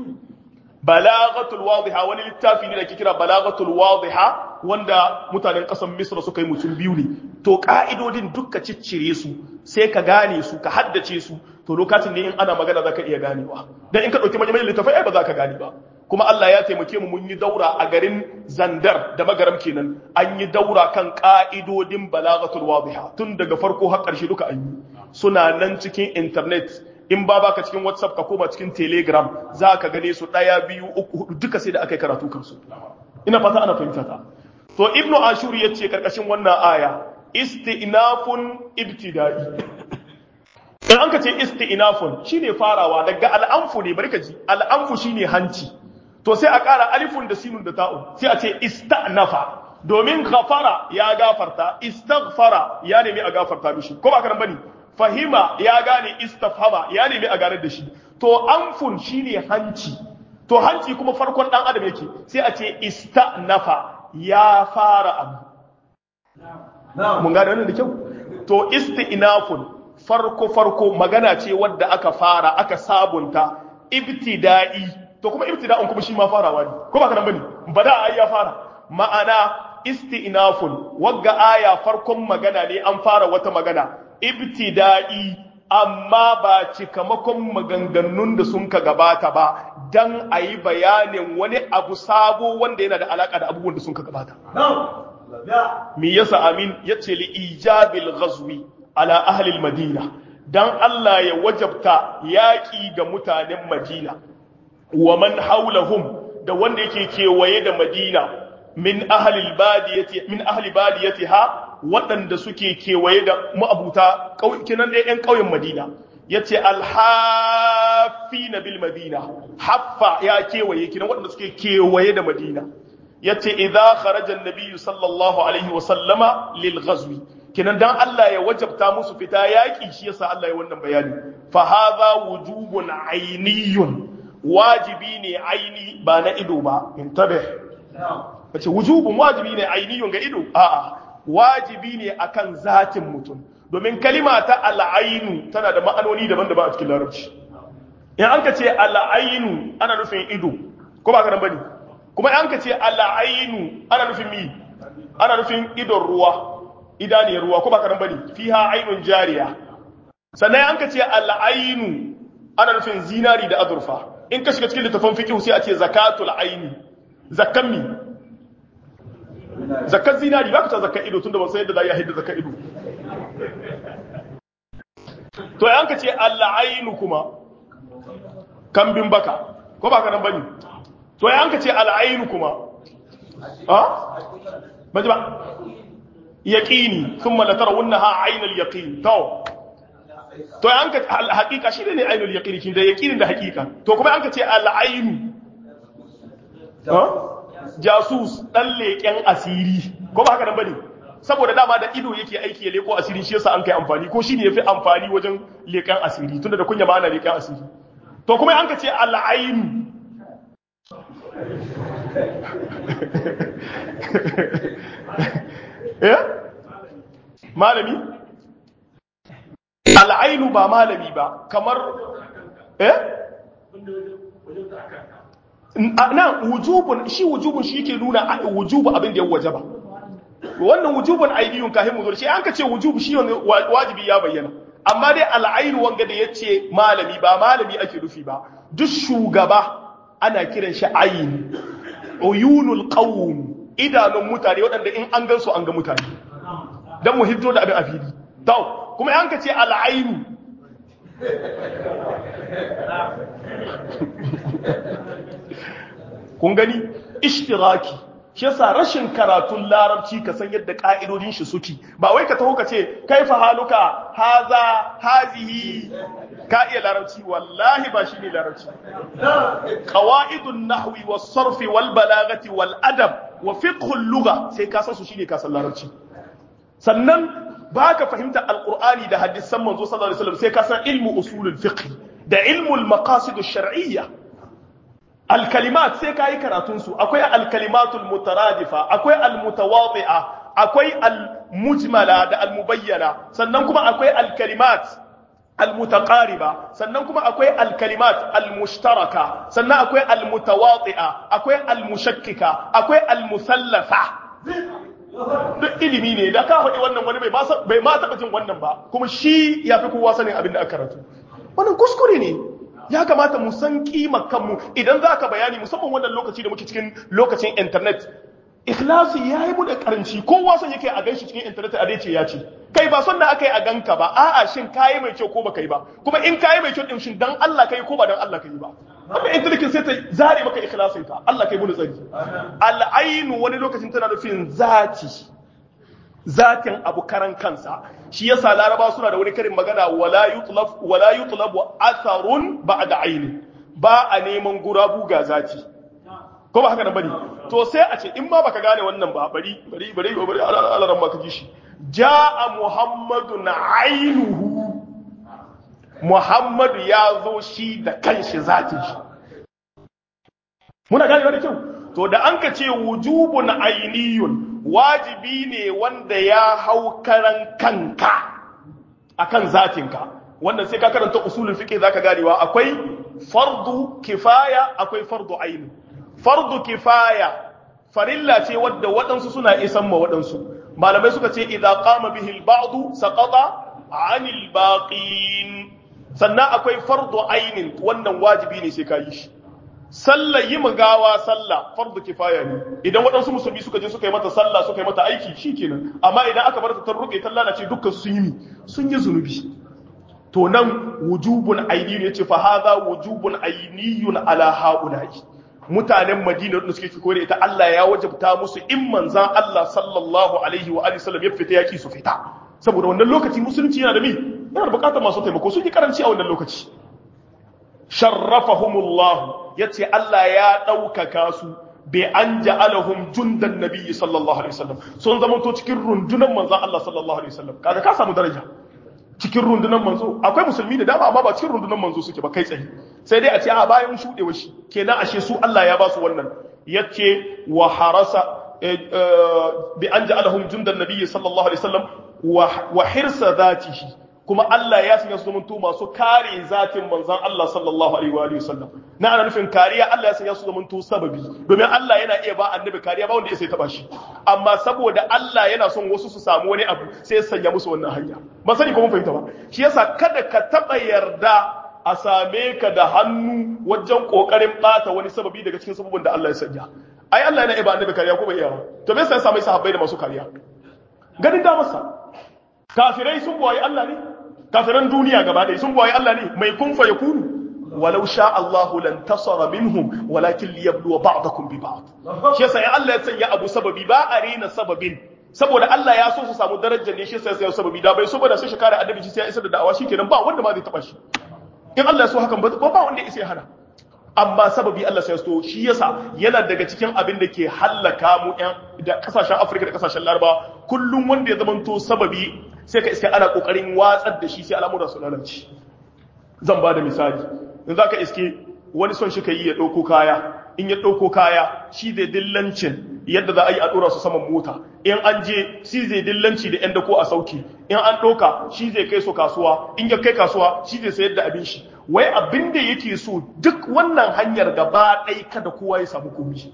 balaghatul wadiha wani littafi ne da ke kira balaghatul wadiha wanda mutanen ƙasar Misra suka yi mutum biyu ne to ka'idodin dukka ciccire su sai ka gane su ka haddace su to lokacin ne in ana magana zaka iya ganewa dan in ka dauki manyan littafai ai ba za ka gane ba kuma Allah ya taimake mu mun yi daura a garin Zandar da magaram kenan an yi daura kan ka'idodin balaghatul wadiha tun daga farko har ƙarshe duka an yi suna nan cikin internet in ba baka cikin whatsapp ka koma cikin telegram za ka gane su ɗaya biyu uku hudu duka sai da aka yi karatu kansu ina fata ana fahimta ta to ibnu ashur ya ce karkashin wannan aya isti'nafun ibtida'i in an ka ce isti'nafun shine farawa daga al'amfu ne bari ka ji al'amfu shine hanci to sai a ƙara alifun da sinun da ta'un sai a ce ista'nafa domin ghafara ya gafarta istaghfara ya nemi a gafarta mishi ko ba ka bane fahima ya gane istafhama ya nemi a gane da shi to anfun shine hanci to hanci kuma farkon dan adam yake sai a ce ista'nafa ya fara abu mun gane wannan da kyau to isti'nafun farko farko magana ce wadda aka fara aka sabunta ibtida'i to kuma ibtida'un kuma shi ma farawa ne ko ba kana bane bada ai ya fara ma'ana isti'nafun wagga aya farkon magana ne an fara wata magana ibtida'i amma ba cikamakon maganganun da sun ka gabata ba dan ayi bayanin wani abu sabo wanda yana da alaka da abubuwan da sun ka gabata me yasa amin yace li ijabil ghazwi ala ahli madina dan Allah ya wajabta yaki ga mutanen Madina wa man haulahum da wanda yake kewaye da Madina min ahli badiyati min ahli badiyatiha waɗanda suke kewaye da ma'abuta kinan dai 'yan ƙauyen Madina yace alhafina bil Madina haffa ya kewaye kinan waɗanda suke kewaye da Madina yace idza kharaja an-nabiy sallallahu alaihi wa sallama lil ghazwi kinan dan Allah ya wajabta musu fita yaki shi yasa Allah ya wannan bayani fa hadha wujubun ayniyun wajibi ne aini ba na ido ba intabih wace wujubun wajibi ne ainiyun ga ido a'a wajibi ne akan zatin mutum domin kalima ta al'ainu tana da ma'anoni daban-daban a cikin larabci in an ka ce al'ainu ana nufin ido ko ba ka nan bane kuma an ka ce al'ainu ana nufin mi ana nufin idon ruwa idaniyar ruwa ko ba ka nan bane fiha ainun jariya sannan an ka ce al'ainu ana nufin zinari da azurfa in ka shiga cikin littafin fiqh sai a ce zakatul aini zakkan mi zakkan zinari ba ka ta zakkan ido tunda ba sai yadda za a hidda zakkan ido to yan ka ce al'ainu kuma kambin baka ko ba ka nan bane to yan ka ce al'ainu kuma ha ba ji ba yaqini thumma la tarawunnaha aynal yaqin to to yan ka haqiqa shi ne ainul yaqini kin da yaqinin da haqiqa to kuma an ka ce al'ainu ha jasus dan leken asiri ko ba haka nan bane saboda dama da ido yake aiki ya leko asiri shi yasa an kai amfani ko shine yafi amfani wajen leken asiri tunda da kunya ma ana leken asiri to kuma an ka ce al'ainu eh malami al'ainu ba malami ba kamar eh nan wujubun shi wujubun shi yake nuna wujubu abin da ya wajaba wannan wujubun aidiyun kahin mu zo shi an ka ce wujubu shi wajibi ya bayyana amma dai al'ainu wanga da yace malami ba malami ake rufi ba duk shugaba ana kiran shi ayin uyunul qawm idanun mutane waɗanda in an gansu an ga mutane dan mu hiddo da abin a fili to kuma an ka ce al'ainu kun gani ishtiraki shi yasa rashin karatun larabci ka san yadda ka'idodin shi suke ba wai ka taho ka ce kaifa haluka haza hazihi ka iya larabci wallahi ba shine larabci qawaidun nahwi was sarfi wal balagati wal adab wa fiqhul lugha sai ka san su shine ka san larabci sannan baka fahimta alqur'ani da hadisan manzo sallallahu alaihi wasallam sai ka san ilmu usulul fiqh da ilmu al maqasid ash-shar'iyyah alkalimat sai ka yi karatunsu akwai alkalimatul mutaradifa akwai almutawadi'a akwai almujmala da almubayyana sannan kuma akwai alkalimat almutaqariba sannan kuma akwai alkalimat almushtaraka sannan akwai almutawadi'a akwai almushakkika akwai almusallafa duk ilimi ne da ka faɗi wannan wani bai ma taɓa jin wannan ba kuma shi ya fi kowa sanin abin da aka karatu wannan kuskure ne ya kamata mu san kimar kanmu idan za ka bayani musamman wannan lokaci da muke cikin lokacin internet ikhlasi yayi mu da karanci kowa son yake a ganshi cikin internet a dace ya ce kai ba son da aka yi a ganka ba a'a shin kayi mai kyau ko ba kai ba kuma in kayi mai kyau din shin dan Allah kai ko ba dan Allah kai ba amma internet sai ta zare maka ikhlasin ka Allah kai mu tsari al-ainu wani lokacin tana nufin zati zatin abu karan kansa shi yasa laraba suna da wani karin magana wala yutlaf wala yutlabu atharun ba'da aini ba a neman gurabu ga zati ko ba haka nan bane to sai a ce in ma baka gane wannan ba bari bari bari bari alaran ma ka ji shi jaa muhammadun ainuhu muhammadu ya zo shi da kanshi zatin shi muna gane wani kyau to da an ka ce wujubun ainiyun wajibi ne wanda ya hau karan kanka akan zatinka wannan sai ka karanta usulul fiqh zaka ganewa akwai fardu kifaya akwai fardu aini fardu kifaya farilla ce wadda waɗansu suna isan ma waɗansu malamai suka ce idza qama bihi al-ba'd saqata 'anil baqin sannan akwai fardu ainin wannan wajibi ne sai ka yi shi sallah yi gawa sallah fardu kifaya ne idan waɗansu musulmi suka je suka yi mata sallah suka yi mata aiki shikenan amma idan aka bar ta ta rufe ta lalace dukkan sun yi sun yi zunubi to nan wujubun aini ne ce fa hadha wujubun ainiyun ala haula'i mutanen Madina da suke fiko da ita Allah ya wajabta musu in manzan Allah sallallahu alaihi wa alihi sallam ya fita yaki su fita saboda wannan lokaci musulunci yana da mi yana da bukatar masu taimako sun yi karanci a wannan lokaci sharrafahumullah yace Allah ya ɗaukaka su bi an ja'alahum jundan nabiyyi sallallahu alaihi wasallam sun zama to cikin rundunan manzon Allah sallallahu alaihi wasallam kaga ka samu daraja cikin rundunan manzo akwai musulmi da dama amma ba cikin rundunan manzo suke ba kai tsaye sai dai a ce a bayan shudewa shi kenan ashe su Allah ya ba su wannan yace wa harasa bi an ja'alahum jundan nabiyyi sallallahu alaihi wasallam wa hirsa dhatihi kuma Allah ya sanya su zamanto masu kare zatin manzon Allah sallallahu alaihi wa sallam na ana nufin kariya Allah ya sanya su zamanto sababi domin Allah yana iya ba annabi kariya ba wanda ya sai taba shi amma saboda Allah yana son wasu su samu wani abu sai ya sanya musu wannan hanya ba sani ko mun fahimta ba shi yasa kada ka taba yarda a same ka da hannu wajen kokarin bata wani sababi daga cikin sababin da Allah ya sanya ai Allah yana iya ba annabi kariya ko bai iya ba to me yasa ya samu sahabbai da masu kariya ganin da masa kafirai sun boye Allah ne kafiran duniya gaba ɗaya sun boye Allah ne mai kun fa yakunu walau sha Allahu lan tasara minhum walakin liyabluwa ba'dakum bi ba'd shi yasa in Allah ya sanya abu sababi ba a rena sababin saboda Allah ya so su samu darajar ne shi yasa ya sababi da bai so ba da sai shi kare annabi shi sai ya isa da da'awa shikenan ba wanda ma zai taba shi in Allah ya so hakan ba ba wanda ya isa ya hana amma sababi Allah sai so shi yasa yana daga cikin abin da ke hallaka mu ɗan da kasashen Afirka da kasashen Laraba kullum wanda ya zamanto sababi sai ka iska ana kokarin watsar da shi sai al'amura su lalace zan ba da misali in zaka iske wani son shi yi ya dauko kaya in ya dauko kaya shi zai dillancin yadda za a yi a dora su saman mota in an je shi zai dillanci da yan dako a sauki in an ɗauka shi zai kai su kasuwa in ya kai kasuwa shi zai sayar da abin shi wai abin da yake so duk wannan hanyar gaba ɗai kada kowa ya samu komi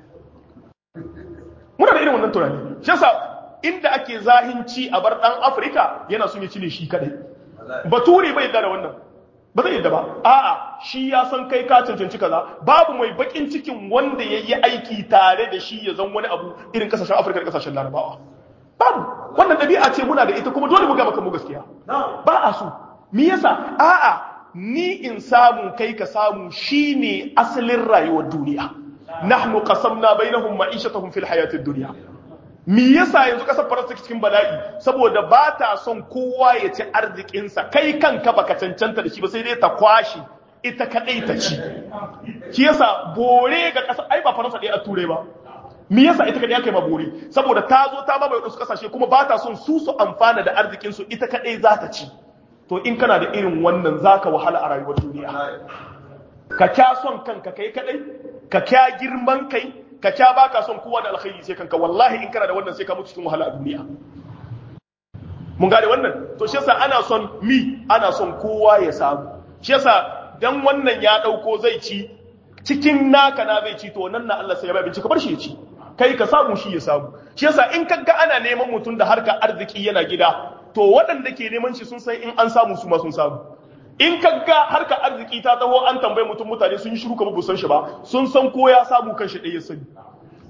muna da irin wannan tunani shi yasa inda ake zahinci a bar ɗan afirka yana son ya cile shi kadai bature bai yadda da wannan ba zai yadda ba a'a shi ya san kai ka cancanci kaza babu mai bakin cikin wanda ya yi aiki tare da shi ya zan wani abu irin kasashen afirka da kasashen larabawa babu wannan ɗabi'a ce muna da ita kuma dole mu ga maka mu gaskiya ba a so me yasa a'a ni in samu kai ka samu shine asalin rayuwar duniya nahnu qasamna bainahum ma'ishatahum fil hayatid dunya me yasa yanzu kasar faransa cikin bala'i saboda ba ta son kowa ya ci arzikinsa kai kanka baka cancanta da shi ba sai dai ta kwashi ita kadai ta ci shi yasa bore ga kasar ai ba faransa ɗaya a ture ba me yasa ita kadai aka yi ma bore saboda ta zo ta mamaye wasu kasashe kuma ba ta son su su amfana da arzikinsu ita kadai za ta ci to in kana da irin wannan zaka wahala a rayuwar duniya ka kya son kanka kai kadai ka kya girman kai ka kya baka son kowa da alkhairi sai kanka wallahi in kana da wannan sai ka mutu cikin wahala a duniya mun gane wannan to shi yasa ana son mi ana son kowa ya samu shi yasa dan wannan ya dauko zai ci cikin naka na zai ci to nan na Allah sai ya bai bincika bar shi ya ci kai ka samu shi ya samu shi yasa in kaga ana neman mutum da harka arziki yana gida to waɗanda ke neman shi sun san in an samu su ma sun samu in kaga harka arziki ta taho an tambaye mutum mutane sun yi shiru kamar busan shi ba sun san ko ya samu kanshi ɗaya sani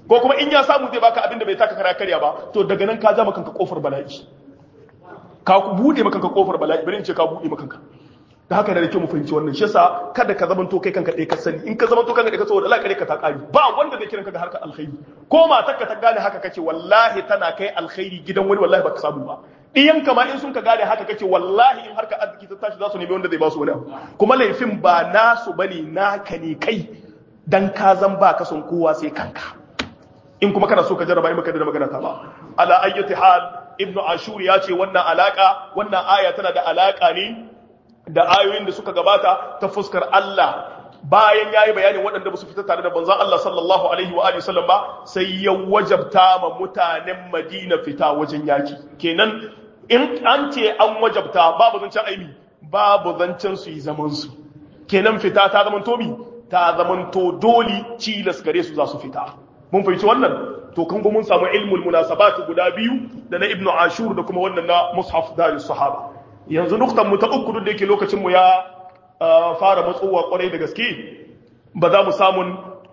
ko kuma in ya samu zai baka abin da bai taka kara karya ba to daga nan ka zama kanka kofar bala'i ka bude maka kanka kofar bala'i bari in ce ka bude maka kanka da haka da nake mu fahimci wannan shi yasa kada ka zaman to kai kanka dai ka sani in ka zaman to kanka dai ka saboda Allah kare ka ta kari ba wanda zai kiran ka ga harkar alkhairi ko matarka ta gane haka kace wallahi tana kai alkhairi gidan wani wallahi baka samu ba iyan kama in sun ka gane haka kace wallahi in harkar arziki ta tashi za su nemi wanda zai ba su wani abu kuma laifin ba nasu bane naka ne kai dan ka zan ba ka son kowa sai kanka in kuma kana so ka jarraba in baka da magana ta ba ala ayyati hal ibnu ashur ya ce wannan alaka wannan aya tana da alaka ne da ayoyin da suka gabata ta fuskar Allah bayan yayi bayanin waɗanda ba su fita tare da banzan Allah sallallahu alaihi wa alihi sallam ba sai ya wajabta ma mutanen Madina fita wajen yaki kenan in an ce an wajabta babu zancen aimi babu zancen su yi zaman su kenan fita ta zaman to mi ta zaman to doli cilas gare su za su fita mun fahimci wannan to kan mun samu ilmul munasabat guda biyu da na ibnu ashur da kuma wannan na mushaf darus sahaba yanzu nuktan mu ta uku duk da yake lokacin mu ya fara matsowa kwarai da gaske ba za mu samun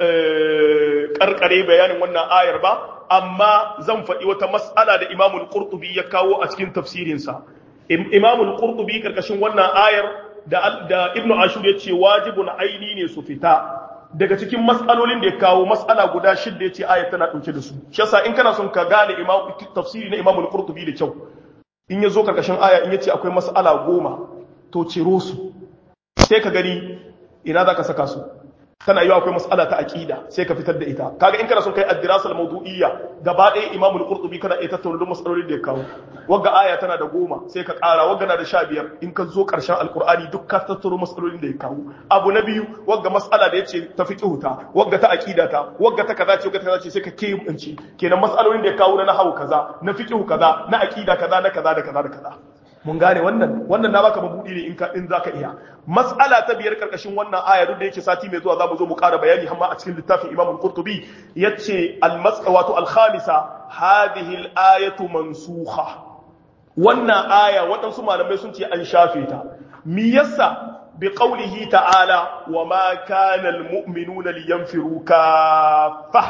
karkare bayanin wannan ayar ba amma zan faɗi wata mas'ala da imamul qurtubi ya kawo a cikin tafsirinsa imamul qurtubi karkashin wannan ayar da da ibnu ashur ya ce wajibun aini ne su fita daga cikin mas'alolin da ya kawo mas'ala guda shidda ya ce ayar tana ɗauke da su shi yasa in kana son ka gane imam tafsiri na imamul qurtubi da kyau in ya zo karkashin aya in ya ce akwai mas'ala goma to ciro su sai ka gani ina za ka saka su tana yi akwai mas'ala ta aqida sai ka fitar da ita kaga in kana son kai ad-dirasa al-mawdu'iyya gaba ɗaya imamu al-qurtubi kana iya tattauna duk mas'alolin da ya kawo wagga aya tana da goma sai ka ƙara wagga na da sha biyar in ka zo ƙarshen alkur'ani duk ka tattaro mas'alolin da ya kawo abu na biyu wagga mas'ala da yace ta fiqhu ta wagga ta aqida ta wagga ta kaza ce wagga ta kaza ce sai ka keɓance kenan mas'alolin da ya kawo na nahwu kaza na fiqhu kaza na aqida kaza na kaza da kaza da kaza mun gane wannan wannan na baka mabudi ne in ka in zaka iya mas'ala ta biyar karkashin wannan aya duk da yake sati mai zuwa zamu zo mu ƙara bayani hamma a cikin littafin Imam al-Qurtubi yace al-mas'a wato al-khamisa hadhihi al-ayatu mansukha wannan aya waɗansu malamai sun ce an shafe ta mi yasa bi qawlihi ta'ala wa ma kana al-mu'minuna liyanfiru kaffa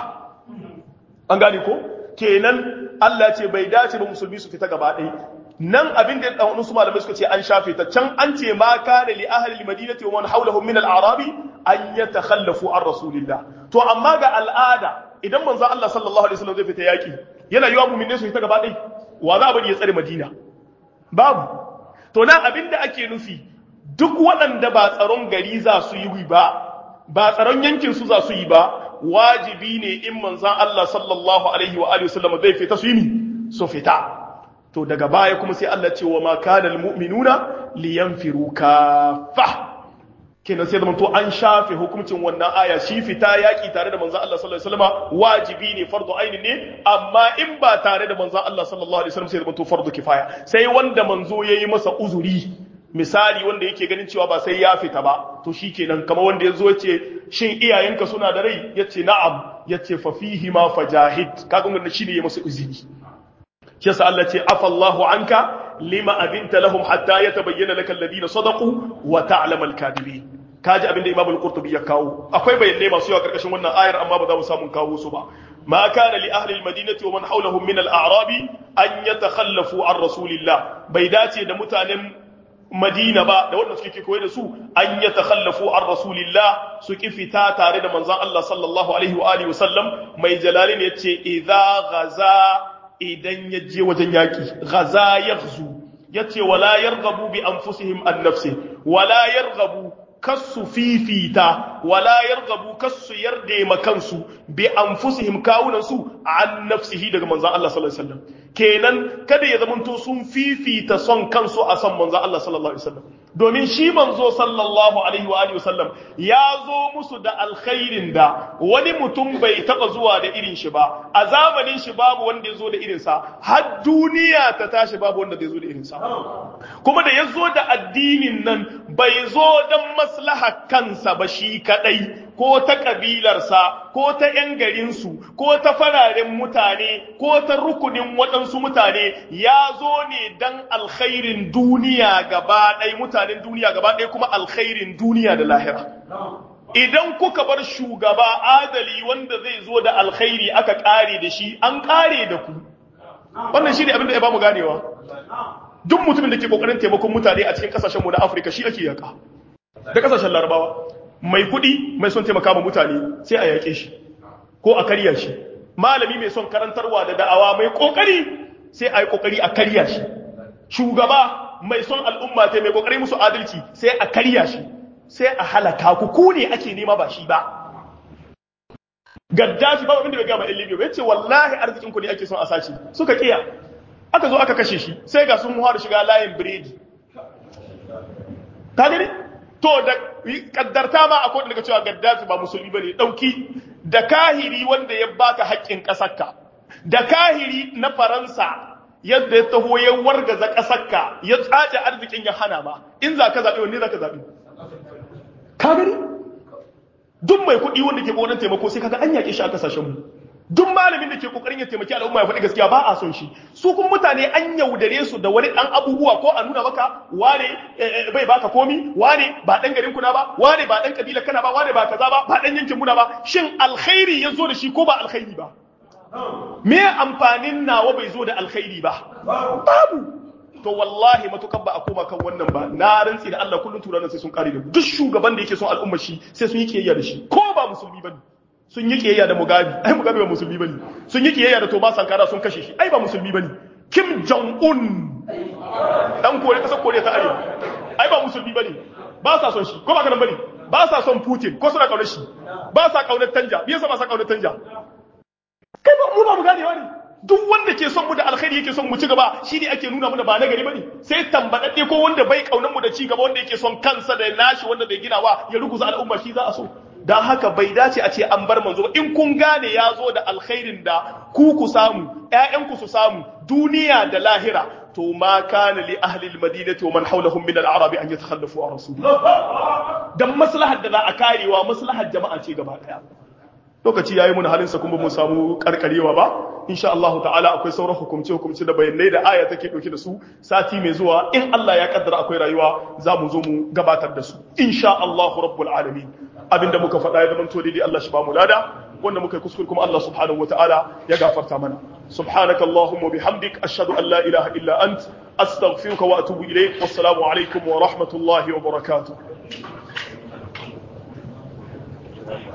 an gane ko kenan Allah ce bai dace ba musulmi su fita gaba ɗaya nan abin da ɗan wasu malamai suka ce an shafe ta can an ce ma kana li ahli al-madinati wa man hawlahum min al-a'rabi an yatakhallafu an rasulillah to amma ga al'ada idan manzo Allah sallallahu alaihi wasallam zai fita yaki yana yiwa mu'minai su fita gaba ɗaya wa za a bari ya tsare Madina babu to nan abin da ake nufi duk waɗanda ba tsaron gari za su yi ba ba tsaron yankin su za su yi ba wajibi ne in manzan Allah sallallahu alaihi wa alihi wasallam zai fita su yi su fita to daga baya kuma sai Allah ce wa ma kana almu'minuna liyanfiru kaffa kenan sai zaman to an shafe hukuncin wannan aya shi fita yaki tare da manzon Allah sallallahu alaihi wasallam wajibi ne fardu aini ne amma in ba tare da manzon Allah sallallahu alaihi wasallam sai zaman to fardu kifaya sai wanda manzo yayi masa uzuri misali wanda yake ganin cewa ba sai ya fita ba to shikenan kamar wanda yazo yace shin iyayenka suna da rai yace na'am yace fa fihi ma fajahid kaga wannan shine yayi masa uzuri shi yasa Allah ce afallahu anka lima abinta lahum hatta yatabayyana lakal ladina sadaqu wa ta'lamu al-kadibin kaji abinda Imam al-Qurtubi ya kawo akwai bayanai masu yawa karkashin wannan ayar amma ba za mu samu kawo su ba ma kana li ahli al-madinati wa man hawlahum min al-a'rabi an yatakhallafu an rasulillah bai dace da mutanen Madina ba da wanda suke koyi da su an yatakhallafu an rasulillah su ki fita tare da manzon Allah sallallahu alaihi wa alihi wasallam mai jalalin yace idza ghaza idan ya je wajen yaƙi gaza ya ya ce wala yargabu bi anfusihim an nafsi wala yargabu kasu fifita wala yargabu kasu yarda makansu bi anfusihim kawunansu an nafsihi daga manzon Allah sallallahu alaihi wasallam kenan kada ya zamanto sun fifita son kansu a son manzon Allah sallallahu alaihi wasallam domin shi manzo sallallahu alaihi wa alihi wasallam ya zo musu da alkhairin da wani mutum bai taba zuwa da irin shi ba a zamanin shi babu wanda ya zo da irin sa har duniya ta tashi babu wanda zai zo da irin sa kuma da ya zo da addinin nan bai zo don maslaha kansa ba shi kadai ko ta kabilarsa ko ta ‘yan garinsu ko ta fararen mutane ko ta rukunin waɗansu mutane ya zo ne don alkhairin duniya gaba ɗaya mutanen duniya gaba ɗaya kuma alkhairin duniya da lahira idan kuka bar shugaba adali wanda zai zo da alkhairi aka kare da shi an kare da ku wannan shi ne abin da ya ba mu ganewa duk mutumin da ke kokarin taimakon mutane a cikin kasashenmu na afirka shi ake yaka da kasashen larabawa mai kuɗi mai son taimaka ma mutane sai a yaƙe shi ko a karya shi malami mai son karantarwa da da'awa mai kokari sai a yi kokari a karya shi shugaba mai son al'umma ta mai kokari musu adalci sai a karya shi sai a halaka ku ku ne ake nema ba shi ba gaddafi ba abin da bai gama ɗin libya ba yace wallahi arzikin ku ne ake son a sace suka kiya aka zo aka kashe shi sai ga sun da shiga layin biredi ka gani to da kaddarta ma akwai daga cewa gaddafi ba musulmi bane dauki da kahiri wanda ya baka haƙƙin ƙasarka da kahiri na faransa yadda ya taho ya wargaza ƙasarka ya tsace arzikin ya hana ba in za ka zaɓi wanne za ka zaɓi ka gani duk mai kuɗi wanda ke ƙoƙarin taimako sai kaga an yaƙe shi a ƙasashenmu duk malamin da ke kokarin ya taimaki al'umma ya faɗi gaskiya ba a son shi su kuma mutane an yaudare su da wani ɗan abubuwa ko a nuna maka wane bai baka komi wane ba ɗan garin kuna ba wane ba ɗan kabila kana ba wane ba kaza ba ba ɗan yankin muna ba shin alkhairi ya zo da shi ko ba alkhairi ba me amfanin nawa bai zo da alkhairi ba babu to wallahi matukar ba a koma kan wannan ba na rantsi da Allah kullum turanin sai sun kare da duk shugaban da yake son al'umma shi sai sun yi kiyayya da shi ko ba musulmi bane sun yi kiyayya da Mugabe ai Mugabe ba musulmi bane sun yi kiyayya da Thomas Sankara sun kashe shi ai ba musulmi bane Kim Jong Un dan kore kasar Koriya ta Arewa ai ba musulmi bane ba sa son shi ko ba kana bane ba sa son Putin ko suna kaunar shi ba sa kaunar Tanja me yasa ba sa kaunar Tanja kai ba mu ba mu gane wani duk wanda ke son mu da alkhairi yake son mu ci gaba shi ne ake nuna mana ba na gari bane sai tambadadde ko wanda bai kaunar mu da ci gaba wanda yake son kansa da nashi wanda bai ginawa ya ruguza al'umma shi za a so don haka bai dace a ce an bar manzo in kun gane ya zo da alkhairin da ku ku samu ƴaƴanku su samu duniya da lahira to ma kana li ahli almadinati wa man hawlahum min al-arab an yatakhallafu an rasulillah dan maslahar da za a karewa maslahar jama'a ce gaba daya lokaci yayi mun halin sa kuma mun samu karkarewa ba insha Allah ta'ala akwai sauran hukumce hukumce da bayanai da aya take dauke da su sati mai zuwa in Allah ya kaddara akwai rayuwa za mu zo mu gabatar da su insha Allah rabbul alamin abinda muka faɗa ya zama daidai Allah shi ba mu lada wanda muka yi kuskure kuma Allah subhanahu wa ta'ala ya gafarta mana subhanaka allahumma bihamdik ashhadu an la ilaha illa ant astaghfiruka wa atubu ilayk wassalamu alaikum wa rahmatullahi wa barakatuh